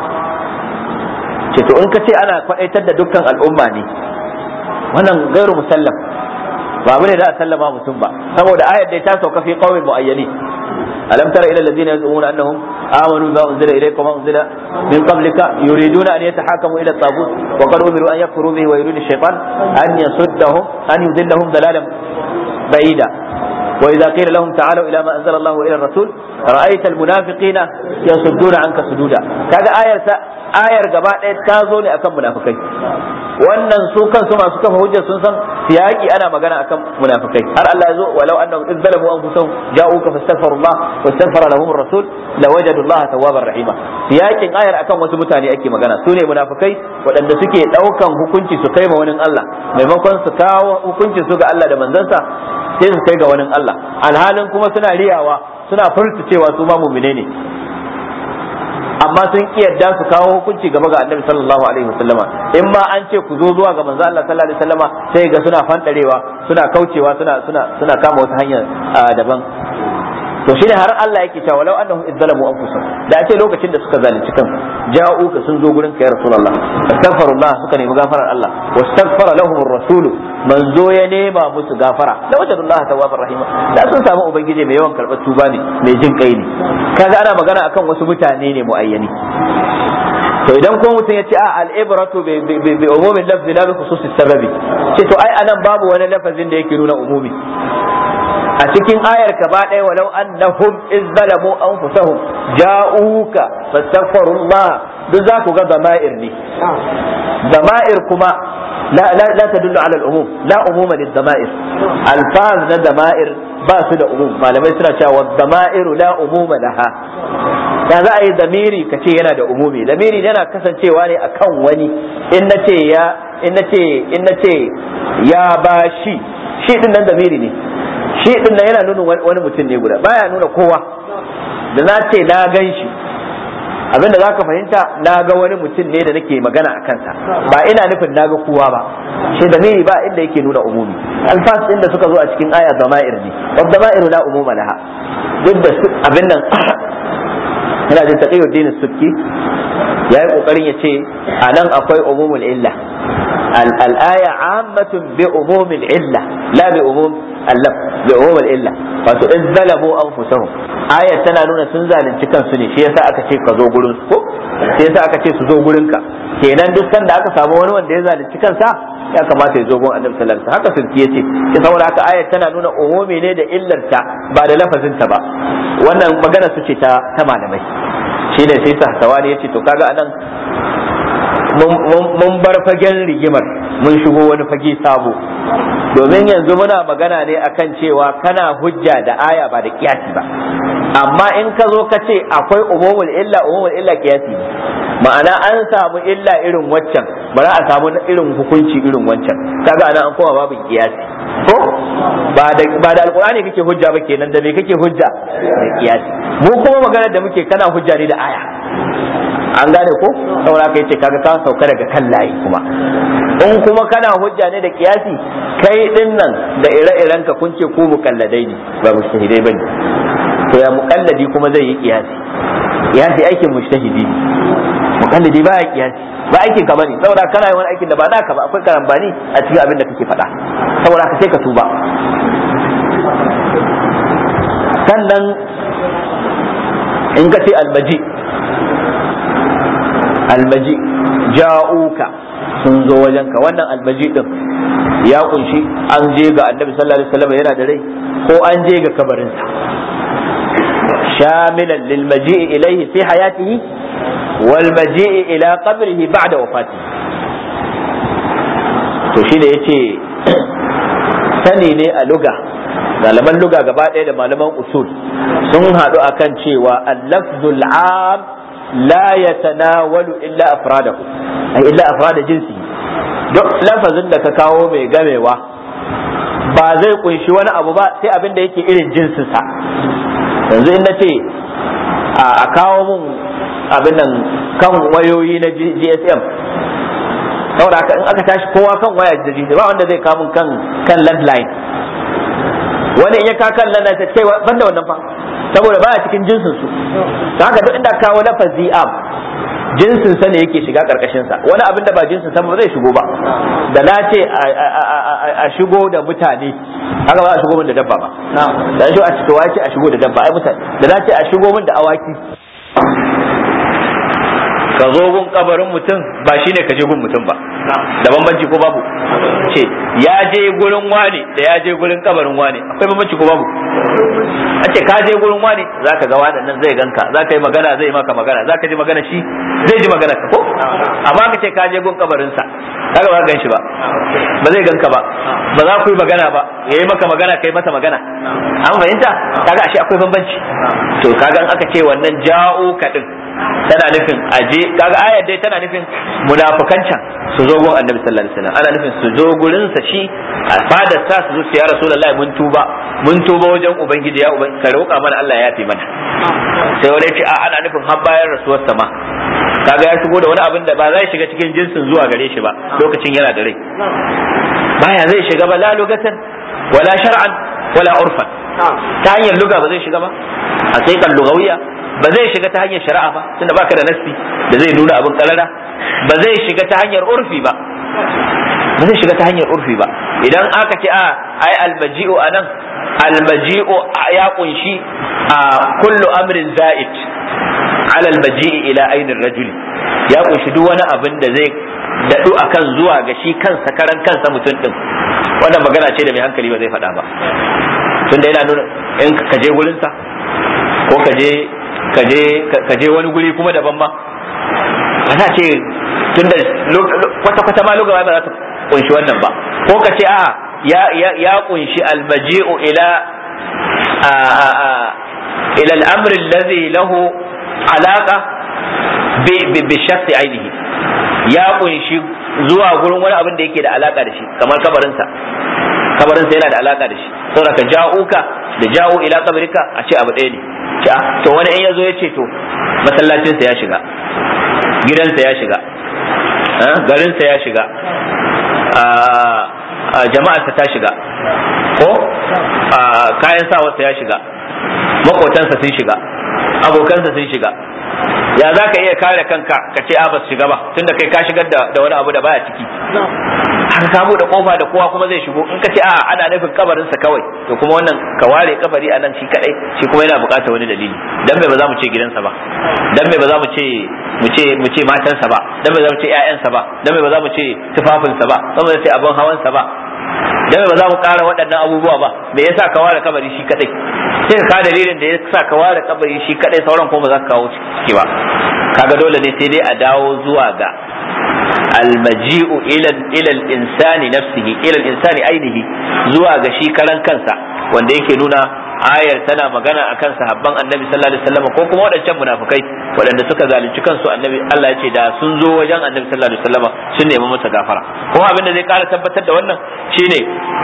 ce to in ka ce ana kwadaitar da dukkan al'umma ne wannan gairu musallam ba abu ne da a sallama mutum ba saboda ayar da ta sauka fi qaumin muayyani alam tara ila alladhina yaz'umuna annahum amanu bima unzila ilayka wa unzila min qablika yuriduna an yatahakamu ila at-taghut wa qad umiru an yakfuru bihi wa yuridu ash-shaytan an yasuddahum an yudillahum dalalan بعيدا وإذا قيل لهم تعالوا إلى ما أنزل الله إلى الرسول رأيت المنافقين يصدون عنك صدودا كذا آية ayar gaba ɗaya ta zo ne akan munafikai wannan su kansu masu kafa hujja sun san siyaki ana magana akan munafikai har Allah ya zo walau annahum idh zalamu anfusahum ja'uka fastaghfirullah wastaghfara lahum ar-rasul lawajadu Allah tawwabar rahima siyakin ayar akan wasu mutane ake magana su ne munafikai waɗanda suke ɗaukan hukunci su kai ma wani Allah maimakon su kawo hukuncin su ga Allah da manzansa sai su kai ga wani Allah alhalin kuma suna riyawa suna furta cewa su ma mu'mine ne amma sun ki yadda su kawo hukunci gaba ga annabi sallallahu alaihi wasallama in ma an ce ku zo zuwa ga manzo Allah sallallahu alaihi wasallama sai ga suna fandarewa suna kaucewa suna suna suna kama wata hanya daban to shine har Allah yake cewa law annahum izzalamu anfusahum da ake lokacin da suka zalunci kan ja'u ka sun zo gurin ka ya rasulullah astaghfirullah suka nemi gafarar Allah wastaghfara lahum ar-rasul manzo ya nema musu gafara la wajadullah tawwabar rahima da sun samu ubangiji mai yawan karɓar tuba ne mai jin kai ne kaga ana magana akan wasu mutane ne muayyani to idan ko mutum ya ce a al'ibratu bi umumin lafzi la bi khususis sababi ce to ai anan babu wani lafazin da yake nuna umumi a cikin ayar ka ba ɗaya walau annahum iz zalamu anfusahum ja'uka fastaghfirullah duk za ku ga dama'ir ne dama'ir kuma la la la tadullu ala al-umum la umuma lid-dama'ir alfaz na dama'ir ba su da umum malamai suna cewa dama'iru la umuma laha da za a yi damiri ka ce yana da umumi damiri yana kasancewa ne akan wani in na ce ya in na ce in na ce ya bashi shi din nan damiri ne shi din nan yana nuna wani mutum ne guda baya nuna kowa da na ce na gan shi abinda za ka fahimta na ga wani mutum ne da nake magana a kansa ba ina nufin na ga kowa ba shi damiri ba inda yake nuna umumi alfas din da suka zo a cikin aya zama'ir ne wa zama'iru la umuma laha duk da abin nan ina jin taqiyuddin sukki yayi kokarin ya ce anan akwai umumul illa al-aya ammatun bi umumil illa la bi umum allaf bi umumil illa wato in zalamu anfusahum aya tana nuna sun zalunci kansu ne shi yasa aka ce ka zo gurin su ko shi yasa aka ce su zo gurin ka kenan duk sanda aka samu wani wanda ya zalunci kansa ya kamata ya zo gun annabi sallallahu alaihi wasallam haka sulki yace shi saboda haka ayat tana nuna umumi ne da illarta ba da lafazinta ba wannan magana su ce ta ta malamai shi ne sai sahsawani yace to kaga anan mun bar fagen rigimar mun shigo wani fage sabo domin yanzu muna magana ne akan cewa kana hujja da aya ba da kiyasi ba amma in ka zo ka ce akwai umumul illa umumul illa kiyasi ma'ana an samu illa irin waccan bari a samu irin hukunci irin wancan kaga anan an koma babin kiyasi ko ba da ba da alqur'ani kake hujja ba kenan da me kake hujja da kiyasi mu kuma magana da muke kana hujja ne da aya an gane ko saboda kai ce kaga ka sauka daga kan layi kuma in kuma kana hujja ne da kiyasi kai din nan da ire-iren ka kun ce ku mukalladai ne ba mujtahidai bane to ya mukalladi kuma zai yi kiyasi kiyasi aikin mujtahidi ne mukalladi ba ya kiyasi ba aikin ka bane saboda kana yin wani aikin da ba naka ba akwai karambani a cikin abin da kake faɗa saboda ka sai ka tuba sannan in ka ce almaji almaji ja'uka sun zo wajenka wannan almaji din ya kunshi an je ga annabi sallallahu alaihi wasallam yana da rai ko an je ga kabarinsa shamilan lil maji'i ilayhi fi hayatihi wal maji'i ila qabrihi ba'da wafatihi to shine yace sani ne a luga malaman luga gaba ɗaya da malaman usul sun haɗu akan cewa al-lafzul am la yatanawalu illa afradahu ay illa afrada jinsi duk lafazin da ka kawo mai gamewa ba zai kunshi wani abu ba sai abin da yake irin jinsinsa yanzu in nace a kawo mun abin nan kan wayoyi na GSM saboda haka in aka tashi kowa kan waya da GSM ba wanda zai kawo mun kan kan landline wani in ya ka kan landline ta ce banda wannan fa saboda baya cikin jinsin su haka duk inda kawo lafazi am jinsin sa ne yake shiga karkashin sa wani abin da ba jinsin sa ba zai shigo ba da na ce a shigo da mutane haka ba a shigo min da dabba ba da shi a cikin wace a shigo da dabba ai mutane da na ce a shigo min da awaki ka zo gun kabarin mutum ba shine ka je gun mutum ba da bambanci ko babu ce ya je gurin wani da ya je gurin kabarin wani akwai bambanci ko babu a ce ka je gurin wani zaka ga wani nan zai ganka zaka yi magana zai maka magana zaka ji magana shi zai ji magana ka ko amma ka ce ka je gun kabarin sa kaga ba gan shi ba ba zai ganka ba ba za ku yi magana ba yayi maka magana kai masa magana an fahimta kaga ashe akwai bambanci to kaga aka ce wannan ja'o ka din tana nufin aje kaga ayar dai tana nufin munafukan can su zo gun annabi sallallahu alaihi wasallam ana nufin su zo gurin sa shi a fadar sa su zo su ya rasulullahi mun tuba mun tuba wajen ubangiji ya ubangiji ka roƙa mana Allah ya yafe mana sai wani ce a ana nufin har bayan rasuwar sama kaga ya shigo da wani abin da ba zai shiga cikin jinsin zuwa gare shi ba lokacin yana da rai baya zai shiga ba la lugatan wala shar'an wala urfan ta hanyar luga ba zai shiga ba a sai kan lugawiya ba zai shiga ta hanyar shari'a ba tunda baka da nassi da zai nuna abin karara ba zai shiga ta hanyar urfi ba ba zai shiga ta hanyar urfi ba idan aka ce a ai almaji'u anan almaji'u ya kunshi a kullu amrin za'id ala almaji'i ila ainin rajuli ya kunshi duk wani abin da zai daɗu akan zuwa ga shi kansa karan kansa mutum din wannan magana ce da mai hankali ba zai faɗa ba tunda yana nuna in ka je gurinsa ko ka je ka je wani guri kuma daban ma ba za ce tunda kwata kwata ma lugaba ba za ta kunshi wannan ba ko ka ce a ya ya kunshi almaji'u ila ila al-amr alladhi lahu alaqa bi bi shakhsi ainihi ya kunshi zuwa gurin wani abin da yake da alaka da shi kamar kabarinsa kabarinsa yana da alaka da shi saboda ka ja'uka da ja'u ila kabarika a ce abu ɗaya ne ce to wani in yazo ya ce to masallacinsa ya shiga gidansa ya shiga garinsa ya shiga jama'arsa ta shiga ko kayan sawarsa ya shiga makotansa sun shiga abokansa sun shiga ya za ka iya kare kanka ka ce ba su shiga ba tunda kai ka shigar da wani abu da baya ciki haka ka bude kofa da kowa kuma zai shigo in ka ce a ana nufin kabarinsa kawai to kuma wannan ka ware kabari a nan shi kadai shi kuma yana bukatar wani dalili dan me ba za mu ce gidansa ba dan me ba za mu ce mu ce mu ce matansa ba dan me ba za mu ce ƴaƴansa ba dan me ba za mu ce tufafinsa ba dan me za mu ce abin hawansa ba dan me ba za mu ƙara waɗannan abubuwa ba me yasa ka ware kabari shi kadai sai ka dalilin da yasa ka ware kabari shi kadai sauran kuma ba za ka kawo ciki ba kaga dole ne sai dai a dawo zuwa ga almaji'u ila ila al-insani nafsihi ila al-insani ainihi zuwa ga shi karan kansa wanda yake nuna ayar tana magana akan sahabban annabi sallallahu alaihi wasallam ko kuma waɗancan munafikai waɗanda suka zalunci kansu annabi Allah ya ce da sun zo wajen annabi sallallahu alaihi wasallam sun nemi masa gafara kuma abin da zai ƙara tabbatar da wannan shine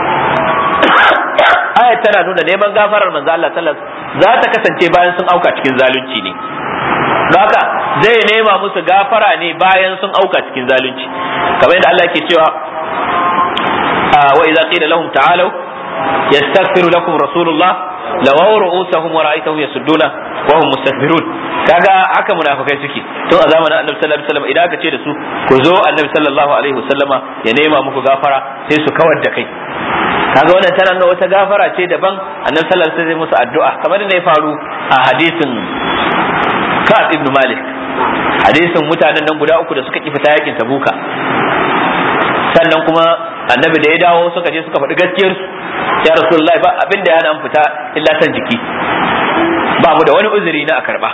ayar tana nuna neman gafarar manzo Allah sallallahu alaihi za ta kasance bayan sun auka cikin zalunci ne haka zai nema musu gafara ne bayan sun auka cikin zalunci kamar yadda Allah ke cewa a wa idza qila lahum ta'alu yastaghfiru lakum rasulullah lawaw ru'usahum wa ra'aytahum yasudduna wa hum mustakbirun kaga haka munafikai suke tun a zamanin annabi sallallahu alaihi wasallam idan aka ce da su ku zo annabi sallallahu alaihi wasallama ya nema muku gafara sai su kawar da kai kaga wannan tana nuna wata gafara ce daban annabi sallallahu alaihi wasallam musu addu'a kamar da ya faru a hadisin Ka'ab ibn Malik hadisin mutanen nan guda uku da suka ki fita yakin Tabuka sannan kuma annabi da ya dawo suka je suka faɗi gaskiyar su ya rasulullahi ba abin da ya nan fita illa san jiki ba mu da wani uzuri na a karba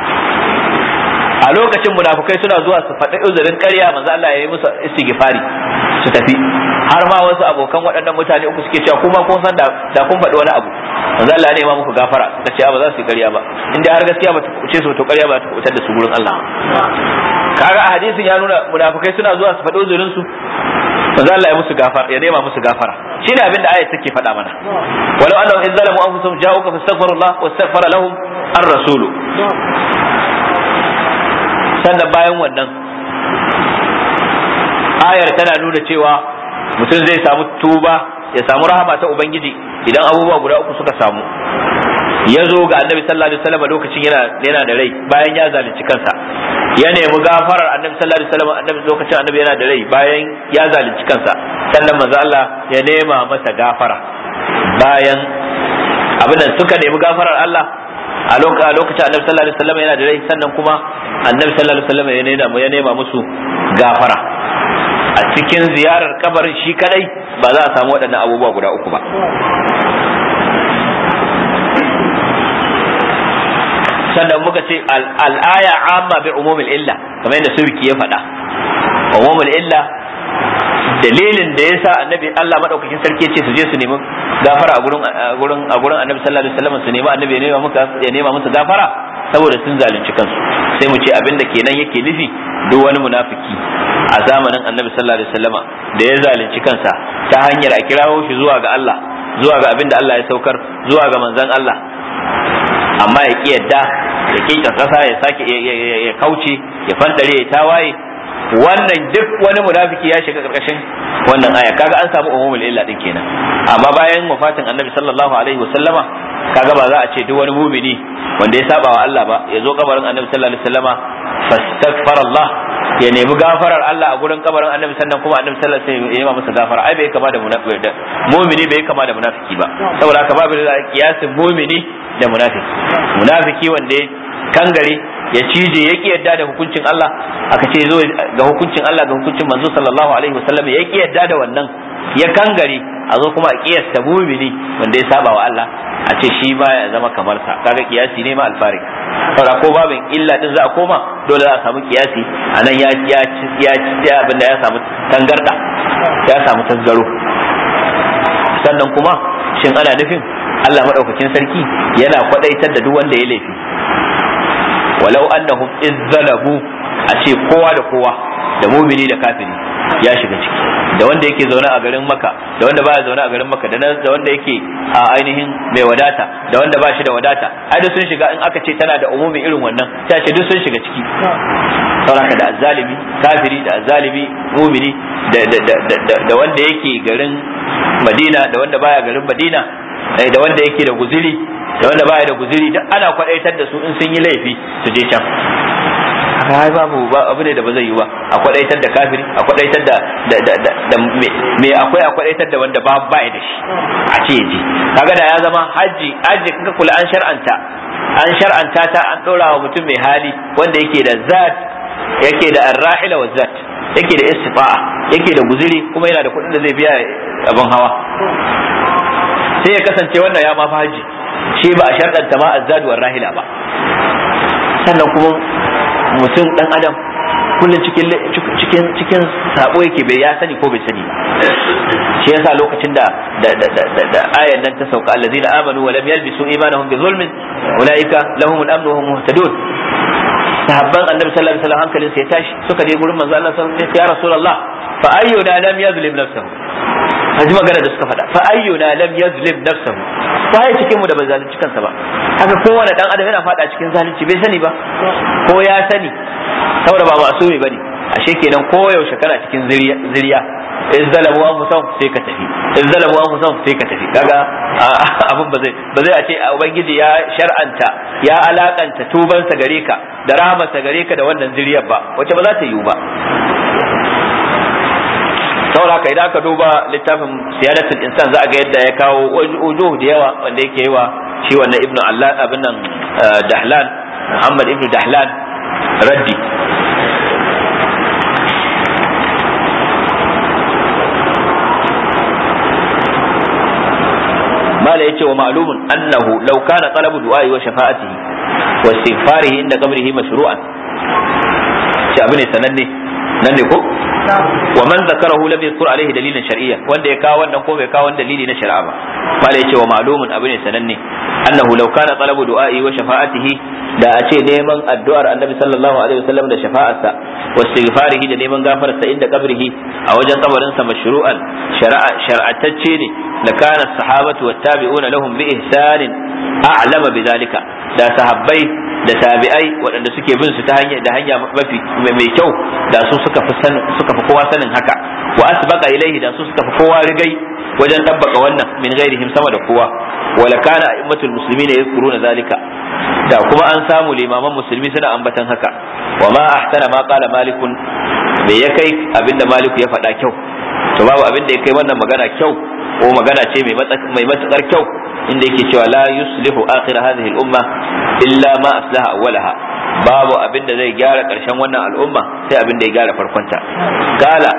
a lokacin munafukai suna zuwa su faɗi uzurin ƙarya manzo Allah ya yi musu istighfari su tafi har ma wasu abokan waɗannan mutane uku suke cewa kuma kun san da kun faɗi wani abu manzo Allah ya nema muku gafara suka ce ba za su yi ƙarya ba inda har gaskiya ba ta kuce su to ƙarya ba ta kubutar da su gurin Allah kaga a hadisin ya nuna munafukai suna zuwa su faɗi uzurin su manzo Allah ya musu gafara ya nema musu gafara shine abin da ayat take faɗa mana walau annahum in zalamu anfusahum ja'uka fastaghfirullah wastaghfara lahum ar-rasulu sannan bayan wannan ayar tana nuna cewa mutum zai samu tuba ya samu rahama ta ubangiji idan abubuwa guda uku suka samu ya zo ga annabi sallallahu alaihi wasallam lokacin yana yana da rai bayan ya zalunci kansa ya nemi gafarar annabi sallallahu alaihi wasallam annabi lokacin annabi yana da rai bayan ya zalunci kansa sannan manzo Allah ya nema masa gafara bayan abin da suka nemi gafarar Allah a lokacin annabi sallallahu alaihi wasallam yana da rai sannan kuma annabi sallallahu alaihi wasallam ya nema ya nema musu gafara a cikin ziyarar kabarin shi kadai ba za a samu waɗannan abubuwa guda uku ba sannan muka ce al'aya amma bi umumil illa kamar yadda surki ya faɗa umumil illa dalilin da yasa annabi Allah madaukakin sarki ce su je su nemi gafara a gurin a gurin a gurin annabi sallallahu alaihi wasallam su nemi annabi ya nema muka ya nema musu gafara saboda sun zalunci kansu sai mu ce abin da kenan yake nufi duk wani munafiki a zamanin annabi sallallahu alaihi wasallama da ya zalunci kansa ta hanyar a kirawo shi zuwa ga Allah zuwa ga abin da Allah ya saukar zuwa ga manzon Allah amma ya ki yadda ya ki kasa ya sake ya kauce ya fantare ya tawaye wannan duk wani munafiki ya shiga karkashin wannan aya kaga an samu umumul illa din kenan amma bayan wafatin annabi sallallahu alaihi wasallama kaga ba za a ce duk wani mumini wanda ya saba wa Allah ba ya zo kabarin annabi sallallahu alaihi wasallama fastaghfara Allah ya nemi gafarar Allah a gurin kabarin annabi sannan kuma annabi sallallahu alaihi wasallam ya yi masa gafara ai bai kama da munafiki mumini bai kama da munafiki ba saboda haka babu da kiyasin mumini da munafiki munafiki wanda ya kangare ya cije ya ki yadda da hukuncin Allah aka ce zo ga hukuncin Allah ga hukuncin manzo sallallahu alaihi wasallam ya ki yadda da wannan ya kangare a zo kuma a kiyasta mumini wanda ya saba wa Allah a ce shi ba ya zama kamar sa kaga kiyasi ne ma alfarik saboda ko babin illa din za a koma dole za a samu kiyasi anan ya ya ya ya abin da ya samu tangarda ya samu tasgaro sannan kuma shin ana nufin Allah madaukakin sarki yana kwadaitar da duk wanda ya laifi walau annahum izzalabu a ce kowa da kowa da mumini da kafiri ya shiga ciki da wanda yake zaune a garin maka da wanda baya zaune a garin maka da da wanda yake a ainihin mai wadata da wanda ba shi da wadata ai duk sun shiga in aka ce tana da umumi irin wannan sai ce duk sun shiga ciki sauraka da azzalimi kafiri da azzalimi mumini da wanda yake garin madina da wanda baya garin madina da wanda yake da guziri da wanda baya da guziri duk ana kwadaitar da su in sun yi laifi su je can haka babu abu ne da ba zai yi ba a kwadaitar da kafiri a kwadaitar da da me akwai a kwadaitar da wanda ba ba da shi a ce ji kaga da ya zama haji haji kaga kula an shar'anta an shar'anta ta an dora wa mutum mai hali wanda yake da zat yake da arrahila wa zat yake da istifa'a yake da guziri kuma yana da kuɗin da zai biya abin hawa sai ya kasance wannan ya mafi haji shi ba a sharɗanta ma azzadu war rahila ba sannan kuma mutum dan adam kullum cikin cikin cikin sabo yake bai ya sani ko bai sani ba shi yasa lokacin da da da da da ayan nan ta sauka allazina amanu wa lam yalbisu imanahum bi zulmin ulaika lahumul amnu wa hum muhtadun sahabban annabi sallallahu alaihi wasallam hankalin sai tashi suka je gurin manzo Allah sallallahu alaihi wasallam ya rasulullah fa ayyuna lam yazlim nafsahu haji magana da suka faɗa fa ayyuna lam yazlim nafsahu waye cikin mu da bai zalunci kansa ba haka kowane dan adam yana faɗa cikin zalunci bai sani ba ko ya sani saboda ba masumi bane ashe kenan ko yaushe kana cikin ziriya in zalamu an fusan sai ka tafi in zalamu an fusan sai ka tafi kaga abin ba zai ba zai a ce ubangiji ya shar'anta ya alakanta tubansa gare ka da rahamarsa gare ka da wannan zuriyar ba wacce ba za ta yiwu ba saboda haka idan aka duba littafin siyadatul insan za a ga yadda ya kawo ujuh da yawa wanda yake yi wa shi wannan ibnu Allah abin nan Dahlan Muhammad ibnu Dahlan raddi mala yace wa ma'lumun annahu law kana talabu du'a'i wa shafa'atihi wa istighfarihi inda qabrihi mashru'an shi abu ne sananne nan ne ko wa man zakarahu lam yadhkur alaihi dalilan shar'iyya wanda ya kawo wannan ko bai kawo wani dalili na shari'a ba mala yace wa ma'lumun abu ne sananne annahu law kana talabu du'a'i wa shafa'atihi da a ce neman addu'ar annabi sallallahu alaihi wasallam da shafa'arsa wa istighfarihi da neman gafararsa inda kabrihi a wajen kabarin sa mashru'an shar'a shar'atacce ne la kana sahabatu wat tabi'una lahum bi ihsanin a'lama bidhalika da sahabbai da tabi'ai waɗanda suke bin su ta hanya da hanya mafi mai kyau da su suka fi suka fi kowa sanin haka wa asbaqa ilaihi da su suka fi kowa rigai wajen tabbaka wannan min ghairihim sama da kowa wala kana a'immatul muslimin yadhkuruna zalika da kuma an samu limaman musulmi suna ambatan haka wa ma ahsana ma qala malikun me ya kai abinda maliku ya faɗa kyau to babu abinda ya kai wannan magana kyau ko magana ce mai matukar kyau inda yake cewa la yuslihu akhir hadhihi al-umma illa ma aslaha awwalaha babu abin da zai gyara karshen wannan al'umma sai abin da ya gyara farkonta kala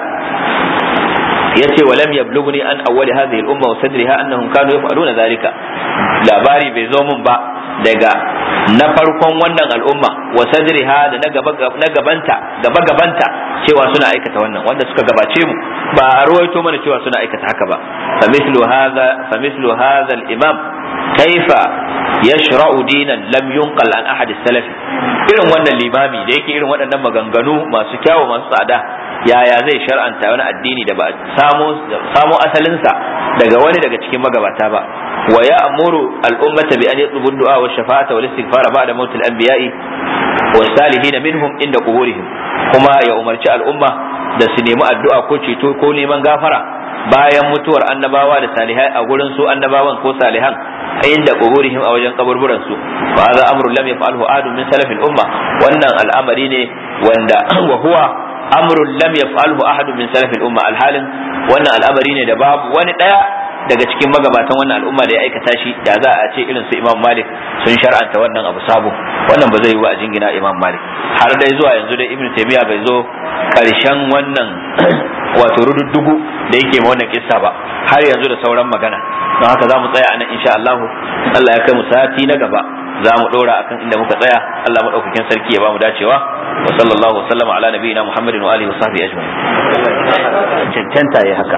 yace walam yablughni an awwal hadhihi al-umma wa sadriha annahum kanu yaf'aluna dhalika labari bai zo mun ba daga na farkon wannan al'umma wa sadriha da na gaba na gabanta gaba gabanta cewa suna aikata wannan wanda suka gabace mu ba a ruwaito mana cewa suna aikata haka ba fa mithlu hadha fa mithlu hadha al-imam kaifa yashra'u dinan lam yunqal an ahad as-salaf irin wannan limami da yake irin waɗannan maganganu masu kyawu masu tsada yaya zai shar'anta wani addini da ba samo samo asalinsa daga wani daga cikin magabata ba wa ya'muru al-ummata bi an yatlubu du'a wa shafa'ata wal istighfara ba'da mawt al-anbiya'i wa salihin minhum inda quburihim kuma ya umarci al'umma da su nemi addu'a ko ceto ko neman gafara bayan mutuwar annabawa da salihai a gurin su annabawan ko salihan inda quburihim a wajen kaburburan su fa hadha amru lam yaf'alhu ahadun min salafil umma wannan al'amari ne wanda wa huwa amrun lam yaf'alhu ahadun min salafil umma alhalin wannan al'amari ne da babu wani daya daga cikin magabatan wannan al'umma da ya aikata shi da za a ce irin su Imam Malik sun shar'anta wannan abu sabo wannan ba zai yi wa a jingina Imam Malik har dai zuwa yanzu dai Ibn Taymiyyah bai zo karshen wannan wato rududdugu da yake ma wannan kissa ba har yanzu da sauran magana don haka za mu tsaya a nan insha Allah Allah ya kai mu sati na gaba za mu dora akan inda muka tsaya Allah madaukakin sarki ya ba mu dacewa wa sallallahu wa sallama ala nabiyina Muhammadin wa alihi wa sahbihi ajma'in cancanta ya haka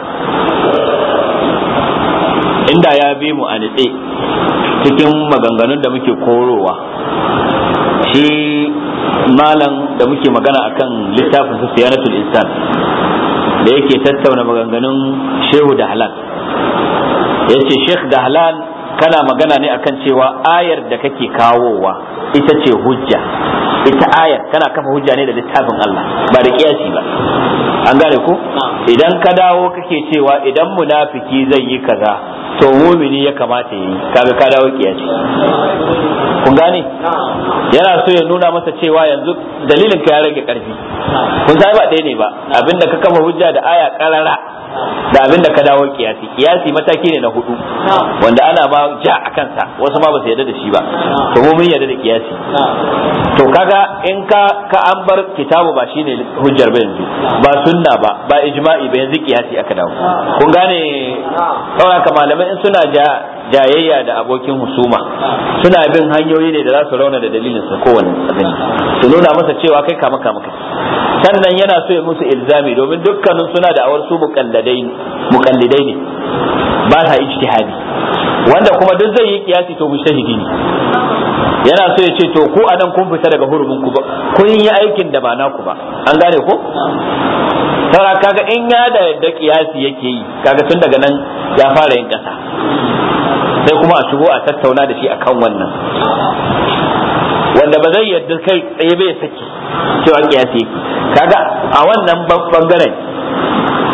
inda ya bi mu a nitse cikin maganganun da muke korowa shi malam da muke magana akan littafin su siyanatul insan da yake tattauna maganganun shehu da halal ya ce sheikh da halal kana magana ne akan cewa ayar da kake kawowa ita ce hujja ita ayar kana kafa hujja ne da littafin Allah ba da kiyasi ba an gane ko idan ka dawo kake cewa idan munafiki zai yi kaza to mumini ya kamata yi kaga ka dawo kiyasi kun gane yana so ya nuna masa cewa yanzu dalilin ka ya rage karfi kun sai ba ɗaya ne ba abinda ka kafa hujja da aya karara da abinda ka dawo kiyasi kiyasi mataki ne na hudu wanda ana ma ja a kansa wasu ma ba su yarda da shi ba to mu mun yarda da kiyasi to kaga in ka ka an bar kitabu ba shine hujjar ba yanzu ba sunna ba ba ijma'i ba yanzu kiyasi aka dawo kun gane saboda ka malamai in suna ja jayayya da abokin husuma suna bin hanyoyi ne da za su rauna da dalilin sa kowanne abin su nuna masa cewa kai kama kama kai sannan yana so ya musu ilzami domin dukkanin suna da awar su muqallidai muqallidai ne ba sa ijtihadi wanda kuma duk zai yi kiyasi to mujtahidi ne yana so ya ce to ku anan kun fita daga hurumin ku ba kun yi aikin da ba naku ba an gane ko saura kaga in ya da da kiyasi yake yi kaga tun daga nan ya fara yin kasa sai kuma a shigo a tattauna da shi akan wannan wanda ba zai yarda kai tsaye bai saki cewa kiyasi yake kaga a wannan bangaren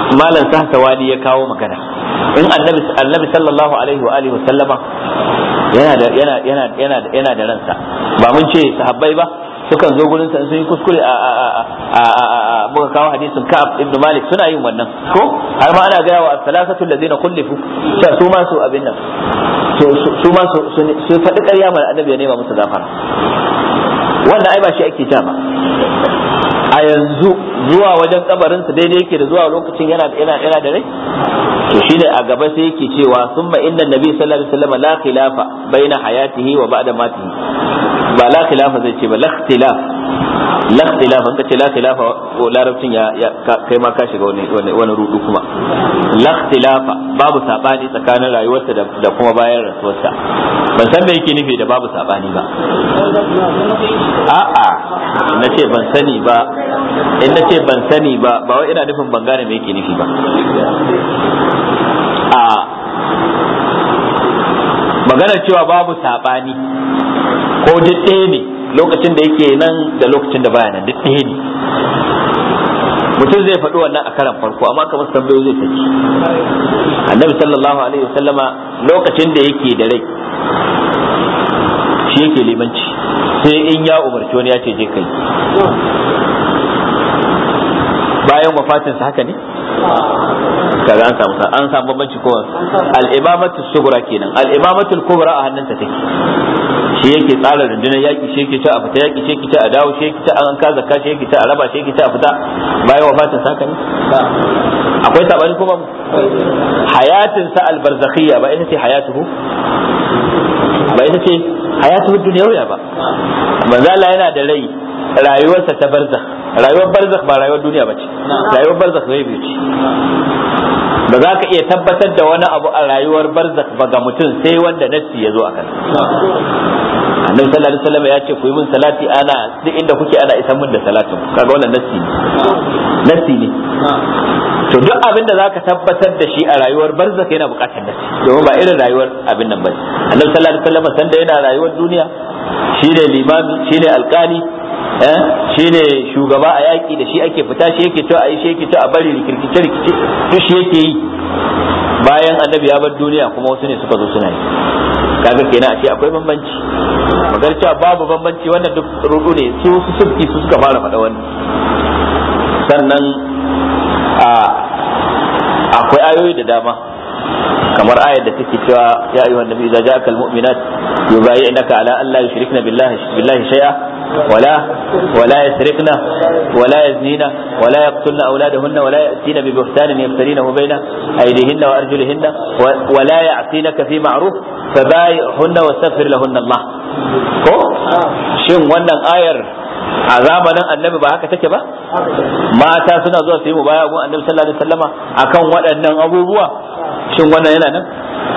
malam sahsawani ya kawo magana in annabi annabi sallallahu alaihi wa alihi wasallama yana da yana yana yana yana da ransa ba mun ce sahabbai ba sukan zo gurin sa sun yi kuskure a a a muka kawo hadisin Ka'ab ibn Malik suna yin wannan ko har ma ana gaya wa salasatu allazina kullifu cewa su ma su abin nan su ma su su faɗi ƙarya mai annabi ya nema musu gafara wannan ai ba shi ake ja ba a yanzu zuwa wajen kabarin sa daidai yake da zuwa lokacin yana yana yana da rai to shine a gaba sai yake cewa summa inna nabi sallallahu alaihi wasallam la khilafa baina hayatihi wa ba'da matihi ba la khilafa zai ce ba la ikhtilaf la ikhtilaf an kace la khilafa larabcin ya kai ma ka shiga wani wani rudu kuma la ikhtilafa babu sabani tsakanin rayuwarsa da kuma bayan rasuwarsa ban san me yake nufi da babu sabani ba a'a na ce ban sani ba in na ce ban sani ba ba wai ina nufin ban gane me yake nufi ba a maganar cewa babu sabani ko duk ɗaya ne lokacin da yake nan da lokacin da baya nan duk ɗaya ne mutum zai faɗi wannan a karan farko amma kamar tambayo zai saki annabi sallallahu alaihi wasallama lokacin da yake da rai shi yake limanci sai in ya umarci wani ya ce je kai bayan wafatinsa haka ne kaga an samu an samu bambanci ko al-imamatu sughra kenan al-imamatu kubra a hannunsa take shi yake tsara rundunar yaki shi yake ta a fita yaki shi yake ta a dawo shi yake ta an ka zakka shi yake ta a raba shi yake ta a fita bayan wafatin sa ne akwai sabani ko babu hayatin sa al-barzakhiyya ba ita ce hayatuhu ba ita ce hayatuhu dunyawiya ba manzo Allah yana da rai rayuwarsa ta barzakh rayuwar barzakh ba rayuwar duniya ba ce rayuwar barzakh zai biyu ce ba za ka iya tabbatar da wani abu a rayuwar barzakh ba ga mutum sai wanda nassi ya zo a kan annabi sallallahu alaihi wasallam ya ce ku yi min salati ana duk inda kuke ana isan min da salatin kaga wannan nassi ne nassi ne to duk abin da zaka tabbatar da shi a rayuwar barzakh yana bukatar nassi domin ba irin rayuwar abin nan bane annabi sallallahu alaihi wasallam sanda yana rayuwar duniya shine limami shine alkali shi ne shugaba a yaƙi da shi ake fita shi yake to a yi shi yake to a bari rikirkice rikice to shi yake yi bayan annabi ya bar duniya kuma wasu ne suka zo suna yi kaga kenan a ce akwai bambanci magar cewa babu bambanci wannan duk rudu ne su su subki su suka fara faɗa wannan sannan a akwai ayoyi da dama kamar ayar da take cewa ya ayyuhan nabi idza ja'aka almu'minat yubayyi'naka ala an la yushrikna billahi billahi shay'a ولا ولا يسرقن ولا يزنين ولا يقتلن اولادهن ولا ياتين ببهتان يفترينه بين ايديهن وارجلهن ولا يعصينك في معروف فبايعهن واستغفر لهن الله ko shin wannan ayar a zamanin annabi ba haka take ba mata suna zuwa su yi mubaya gun annabi sallallahu alaihi wasallama akan waɗannan abubuwa shin wannan yana nan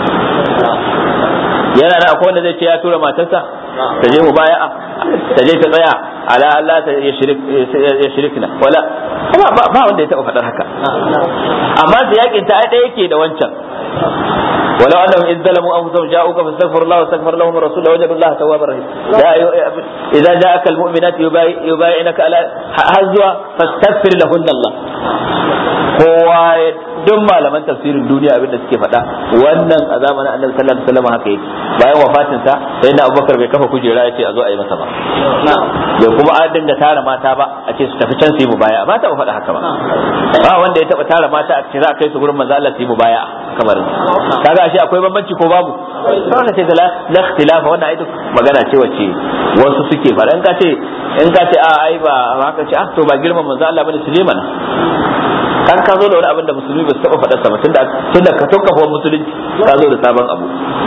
yana nan akwai wanda zai ce ya tura matarsa ta je mubaya'a ta je ta tsaya ala Allah ta ya shirikna wala ba wanda ya taba faɗar haka amma da yakin ta ɗaya yake da wancan ولو انهم اذ ظلموا انفسهم جاءوك فاستغفروا الله واستغفر لهم الرسول لوجدوا الله توابا رحيما اذا جاءك المؤمنات يبايعنك على هزوا فاستغفر لهن الله kowa duk malaman tafsirin duniya abin da suke faɗa wannan a zamanin annabi sallallahu alaihi wasallam haka yake bayan wafatin sa sai da Abubakar bai kafa kujera ya ce a zo a yi masa ba bai kuma an dinga tara mata ba a ce su tafi can su yi mubaya ba ta faɗa haka ba ba wanda ya taba tara mata a ce za a kai su gurin manzo Allah su yi mubaya kamar kaga ashe akwai bambanci ko babu sai ce da la ikhtilafa wannan ai magana ce wacce wasu suke faɗa in ka ce in ka ce a ai ba haka ce ah to ba girman manzo Allah bane Suleiman kan ka zo da wani abin da musulmi ba su taba faɗa sama tunda tunda ka tokkafa musulunci ka zo da sabon abu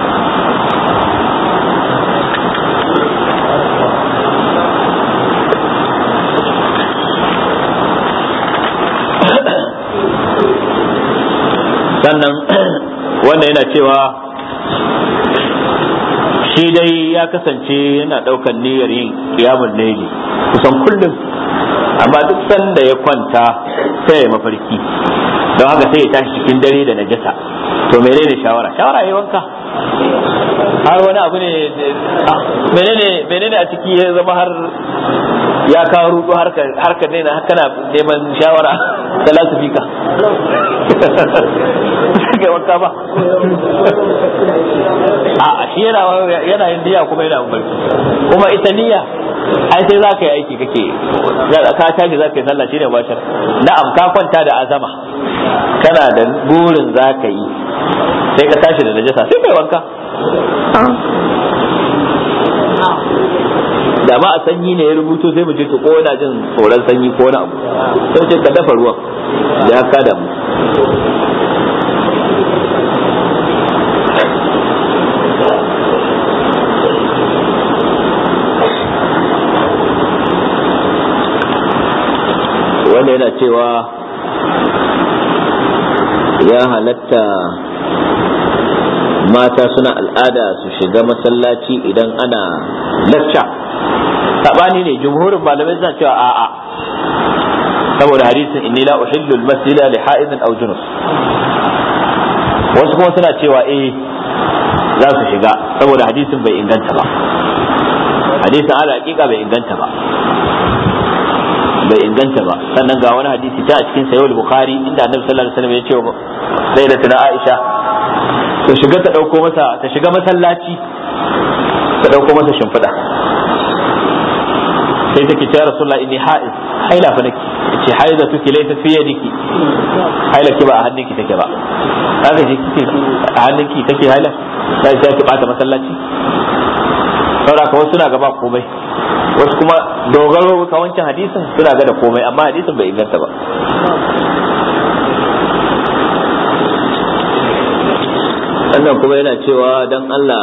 sannan wannan yana cewa shi dai ya kasance yana ɗaukan niyyar yin kiyamun laili kusan kullum amma duk sanda ya kwanta sai ya mafarki don haka sai ya tashi cikin dare da najasa to menene shawara shawara ya wanka har wani abu ne menene menene a ciki ya zama har ya kawo rudu harkar ne na kana neman shawara da lasifika kai wanka ba a shi yana yana yin niyya kuma yana barci kuma ita niyya ai sai za ka yi aiki kake ka tashi za ka yi sallah shine bashar na'am ka kwanta da azama kana da burin za ka yi sai ka tashi da najasa sai kai wanka da ma a sanyi ne ya rubuto sai mu ce to ko yana jin tsoron sanyi ko wani abu sai ce ka dafa ruwan ya ka da mu wanda yana cewa ya halatta mata suna al'ada su shiga masallaci idan ana lacca sabani ne jumhurin malamai suna cewa a'a saboda hadisin inni la uhillu al-masjida li ha'idin aw junus wasu kuma suna cewa eh za su shiga saboda hadisin bai inganta ba hadisin ala hakika bai inganta ba bai inganta ba sannan ga wani hadisi ta a cikin sayyid bukhari inda annabi sallallahu alaihi wasallam ya ce wa sayyidatuna aisha ta shiga ta dauko masa ta shiga masallaci ta dauko masa shimfiɗa sai take ce rasulullah inni ha'iz haila fa nake ce haiza tuki laysa fi yadiki haila ki ba a hannunki take ba kaga ji kike a hannunki take haila sai sai ki bata masallaci saboda ka wasu suna gaba komai wasu kuma dogaro ka wancan hadisin suna ga da komai amma hadisin bai inganta ba wannan kuma yana cewa don Allah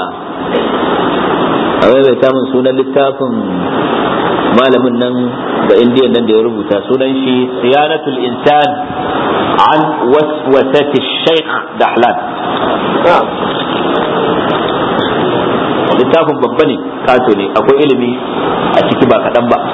a mai samun sunan littafin malamin nan da indiyan nan da ya rubuta sunan shi siyanatul insan an waswasati shaykh dahlan littafin babba ne kato ne akwai ilimi a ciki ba kaɗan ba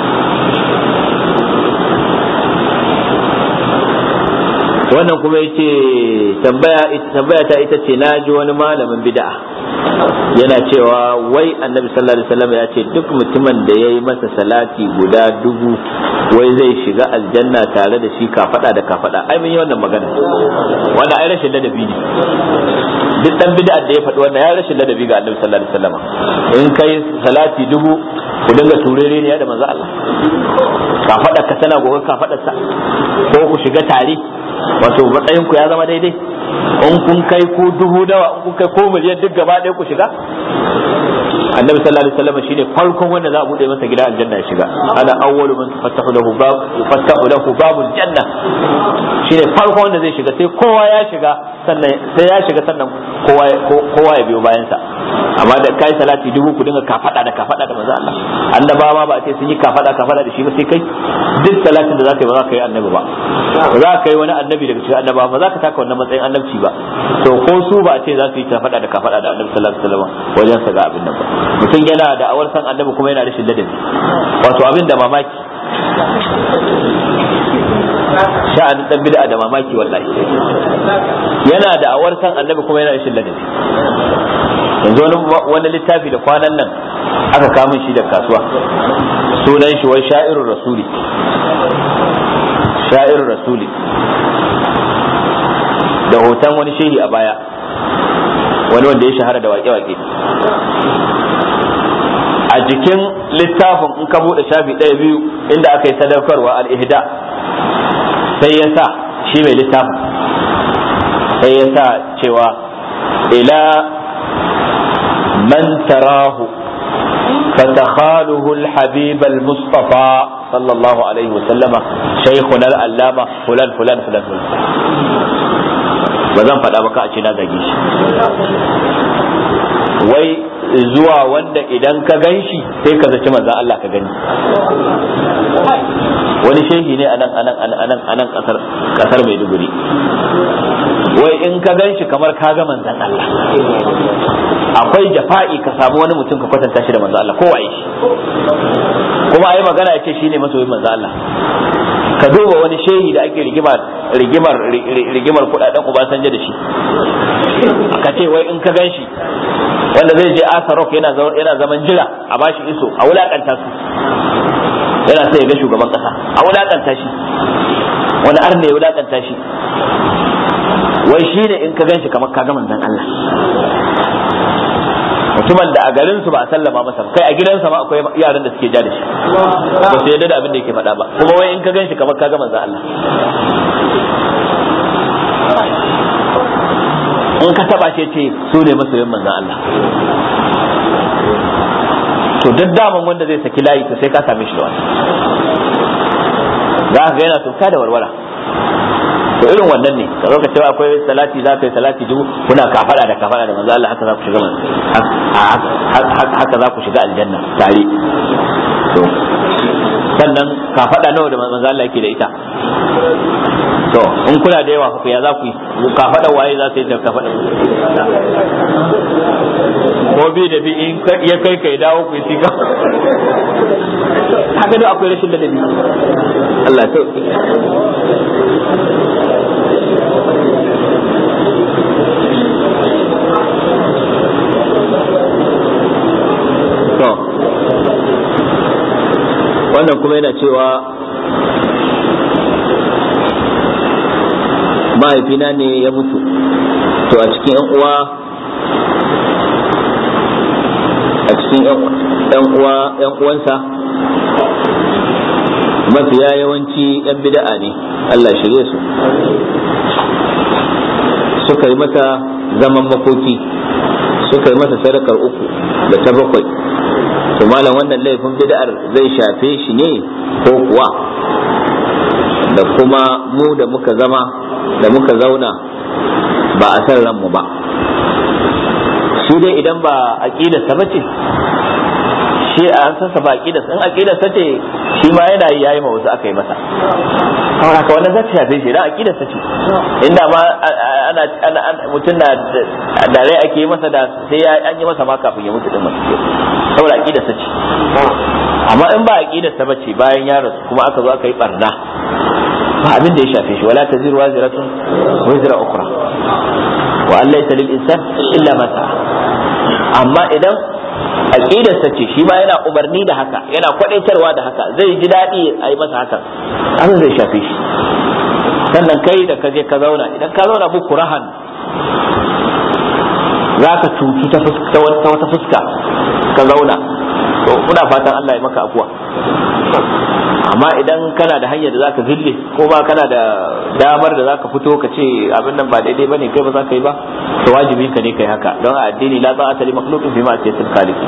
wannan kuma yace tambaya tambaya ta ita ce na ji wani malamin bid'a yana cewa wai annabi sallallahu alaihi wasallam ya ce duk mutumin da ya yi masa salati guda dubu wai zai shiga aljanna tare da shi kafada da kafada ai mun yi wannan magana wannan ai rashin ladabi ne duk dan bid'a da ya faɗi wannan ya rashin ladabi ga annabi sallallahu alaihi wasallam in kai salati dubu ku dinga turere ne da manzo Allah kafada ka tana gobe kafadar sa ko ku shiga tare wato matsayin ku ya zama daidai in kun kai ku dubu dawa in kun kai ko miliyan duk gaba ɗaya ku shiga annabi sallallahu alaihi wasallam shine farkon wanda za a bude masa gida aljanna ya shiga ana awwalu man tufattahu lahu bab yufattahu lahu babul janna shine farkon wanda zai shiga sai kowa ya shiga sannan sai ya shiga sannan kowa kowa ya biyo bayan sa amma da kai salati dubu ku dinga kafada da kafada da manzo Allah annabawa ba a ce sun yi kafada kafada da shi ba sai kai duk salatin da zaka yi ba za ka yi annabi ba ba za ka yi wani annabi daga cikin annabawa ba za ka taka wannan matsayin annabci ba to ko su ba a ce za su yi kafada da kafada da annabi sallallahu alaihi wasallam wajen sa ga abin nan ba mutum yana da awar san annabi kuma yana rashin ladabi wato abin da mamaki sha'anin dan bid'a da mamaki wallahi yana da awar san annabi kuma yana rashin ladabi yanzu wani wani littafi da kwanan nan aka kamun shi da kasuwa sunan shi wai sha'irur rasuli sha'irur rasuli da hoton wani shehi a baya wani wanda ya shahara da waƙe-waƙe a jikin littafin in ka buɗe shafi ɗaya biyu inda aka yi sadaukarwa al'ihda sai ya sa shi mai littafin sai ya sa cewa ila man tarahu فتخاله الحبيب المصطفى صلى الله عليه وسلم شيخنا العلامة فلان فلان فلان فلان ba zan faɗa ba ka a ce na zage shi wai zuwa wanda idan ka gan shi sai ka zaci manzan Allah ka gani wani shehi ne anan anan anan anan kasar kasar Maiduguri wai in ka gan shi kamar ka ga manzan Allah akwai jafa'i ka samu wani mutum ka kwatanta shi da manzan Allah ko waye shi kuma ai magana ya ce shine masoyin manzan Allah ka duba wani shehi da ake rigimar rigimar rigimar kudaden Obasanjo da shi ka ce wai in ka gan shi wanda zai je Asarok yana yana zaman jira a bashi iso a wulakanta su yana sai ya ga shugaban kasa a wulakanta shi wani arne ya wulakanta shi wai shi ne in ka gan shi kamar ka ga manzon Allah mutumin da a garin su ba a sallama masa kai a gidansa ma akwai yaran da suke ja da shi ba su yarda da abin da yake faɗa ba kuma wai in ka gan shi kamar ka ga manzon Allah in ka taba shi ce su ne masoyin manzon Allah to duk daman wanda zai saki layi to sai ka same shi da wani za ka ga yana tuka da warwara to irin wannan ne ka zo ka cewa akwai salati za ka yi salati dubu kuna kafada da kafada da manzo Allah haka za ku shiga haka za ku shiga aljanna tare to sannan kafada nawa da manzo Allah yake da ita to in kuna da yawa ku ya za ku yi kafada waye za su yi da kafada ko bi da bi in ya kai kai dawo ku yi sika haka dai akwai rashin ladabi Allah ya sauke to wannan kuma yana cewa mahaifina ne ya mutu to a cikin yan uwa a cikin yan uwa yan uwansa mafiya yawanci yan bida'a ne Allah shirye su suka yi masa zaman makoki suka yi masa sadakar uku da ta bakwai to malam wannan laifin bid'ar zai shafe shi ne ko kuwa da kuma mu da muka zama da muka zauna ba a san ranmu ba shi dai idan ba aqidarsa bace shi an san sa ba aqidarsa in aqidarsa ce shi ma yana yi yayi ma wasu aka yi masa kawai haka wannan zai shafe shi dan aqidarsa ce inda ma ana ana mutum na da rai ake yi masa da sai an yi masa ma kafin ya mutu din masu saboda aqidarsa ce amma in ba aqidarsa bace bayan ya rasu kuma aka zo aka yi barna ba abin da ya shafe shi wala taziru waziratun wazira ukhra wa an laysa lil insan illa ma sa'a amma idan aqidarsa ce shi ma yana umarni da haka yana kwadaitarwa da haka zai ji daɗi a yi masa haka abin zai shafe shi sannan kai da ka je ka zauna idan ka zauna muku rahan za ka cutu ta wata fuska ka zauna to muna fatan Allah ya maka afuwa amma idan kana da hanyar da zaka zille ko ba kana da damar da zaka fito ka ce abin nan ba daidai bane kai ba za ka yi ba to wajibi ka ne kai haka don a addini la ta'ata li makhluqin fi ma'siyatil khaliq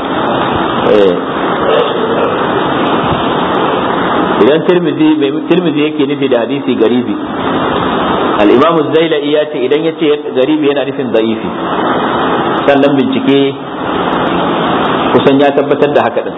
idan tirmidhi mai tirmidhi yake nufi da hadisi garibi al-imam az-zailai ya ce idan yace garibi yana nufin da'ifi sannan bincike kusan ya tabbatar da haka din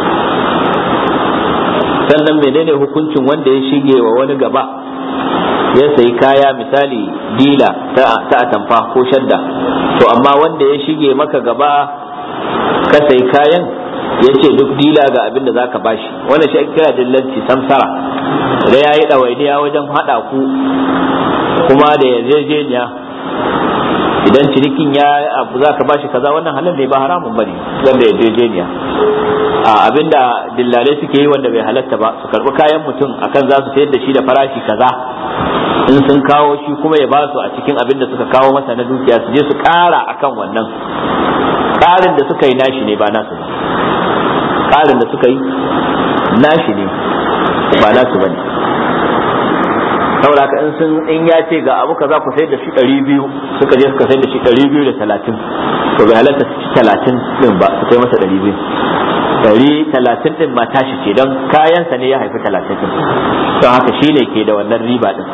sannan menene hukuncin wanda ya shige wa wani gaba ya sayi kaya misali dila ta atamfa ko shadda to amma wanda ya shige maka gaba ka sayi kayan ya ce duk dila ga abin da za ka bashi wannan shi kira dillanci samsara da ya yi ɗawainiya wajen haɗa ku kuma da yarjejeniya idan cinikin ya abu za ka bashi kaza wannan halin ne ba haramun bane wanda yarjejeniya a abinda dillalai suke yi wanda bai halatta ba su karbi kayan mutum akan za su sayar da shi da farashi kaza in sun kawo shi kuma ya ba su a cikin abin da suka kawo masa na dukiya su je su kara akan wannan karin da suka yi nashi ne ba nasu ba karin da suka yi nashi ne ba nasu bane saboda in sun in ya ce ga abu kaza ku sayar da shi ɗari biyu suka je suka sayar da shi ɗari biyu da talatin to bai halatta su ci talatin ɗin ba su kai masa ɗari biyu ɗari talatin ɗin ma tashi ce don kayansa ne ya haifi talatin ɗin don haka shi ne ke da wannan riba ɗin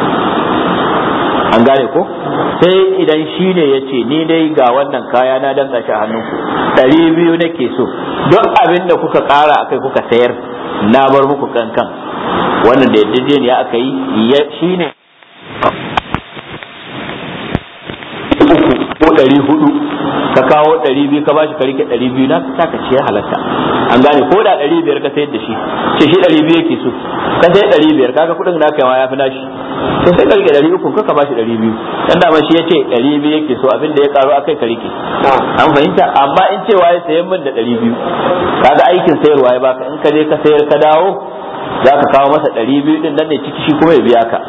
an gane ko sai idan shi ne ya ce ni dai ga wannan kaya na dan shi a hannunku ɗari biyu nake so duk abin da kuka ƙara akai kuka sayar na bar muku kankan wannan da yarjejeniya aka yi shi ne ko ɗari hudu ka kawo ɗari biyu ka bashi ka rike ɗari biyu na ka ka ce halatta an gane ko da ɗari biyar ka sayar da shi ce shi ɗari biyu yake so ka sai ɗari biyar kaga kuɗin naka ma ya fi nashi to sai ka rike ɗari uku ka ka bashi ɗari biyu dan da shi ya ce ɗari biyu yake so abin da ya karu akai ka rike an fahimta amma in cewa ya sayan min da ɗari biyu kaga aikin sayarwa ya baka in ka je ka sayar ka dawo za ka kawo masa ɗari biyu ɗin nan ne ciki shi kuma ya biya ka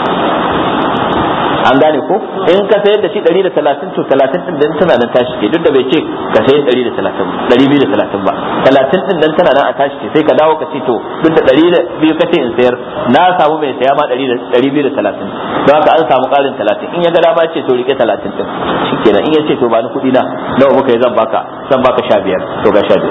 an gane ko in ka sayar da shi 130 to 30 din nan tana nan tashi ce duk da bai ce ka sayar 130 230 ba 30 din nan tana nan a tashi ce sai ka dawo ka ce to duk da 200 ka ce in sayar na samu mai saya ma 230 don haka an samu karin 30 in ya ga dama ce to rike 30 din shikenan in ya ce to ba ni kuɗi na nawa muka yi zan baka zan baka 15 to ga 15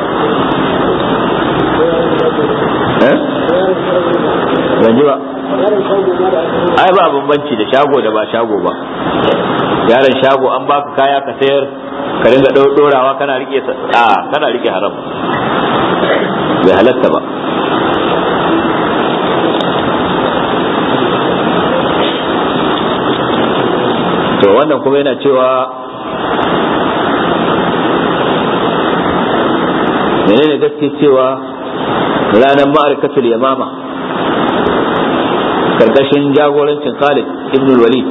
eh ban ji ba ai ba bambanci da shago da ba shago ba yaron shago an baka kaya ka sayar ka dinga dorawa kana rike a kana rike haram bai halatta ba to wannan kuma yana cewa menene gaske cewa ranar ma'arkatul yamama karkashin jagorancin Khalid ibn Walid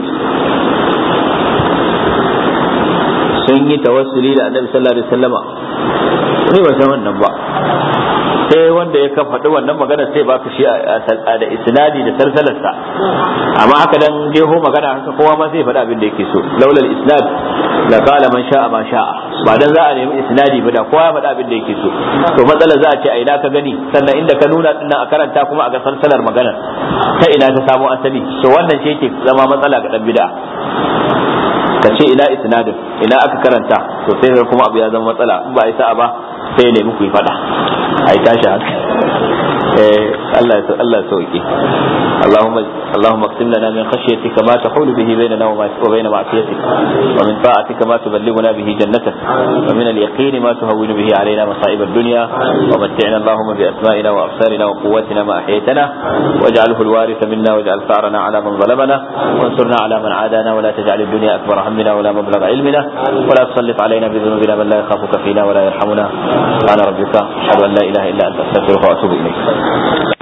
sun yi tawassuli da Annabi sallallahu alaihi wasallama ni ba san wannan ba sai wanda ya faɗi wannan magana sai ba ka shi da isnadi da salsalarsa amma haka dan jeho magana haka kowa ma zai faɗi abin da yake so laulal isnad la qala man sha'a ma sha'a ba dan za a nemi isnadi ba da kowa ya faɗi abin da yake so to matsala za a ce a ina ka gani sannan inda ka nuna din a karanta kuma a ga salsalar magana ta ina ta samo asali to wannan shi yake zama matsala ga dan bid'a ka ce ina isnadin ina aka karanta to sai kuma abu ya zama matsala in ba a sa'a ba sai ya nemi ku yi fada a yi tashi haka Allah ya Allah sauki اللهم اللهم اقسم لنا من خشيتك ما تحول به بيننا وبين معصيتك ومن طاعتك ما تبلغنا به جنتك ومن اليقين ما تهون به علينا مصائب الدنيا ومتعنا اللهم باسمائنا وابصارنا وقوتنا ما احييتنا واجعله الوارث منا واجعل ثارنا على من ظلمنا وانصرنا على من عادانا ولا تجعل الدنيا اكبر همنا ولا مبلغ علمنا ولا تسلط علينا بذنوبنا من لا يخافك فينا ولا يرحمنا سبحان ربك اشهد ان لا اله الا انت استغفرك واتوب اليك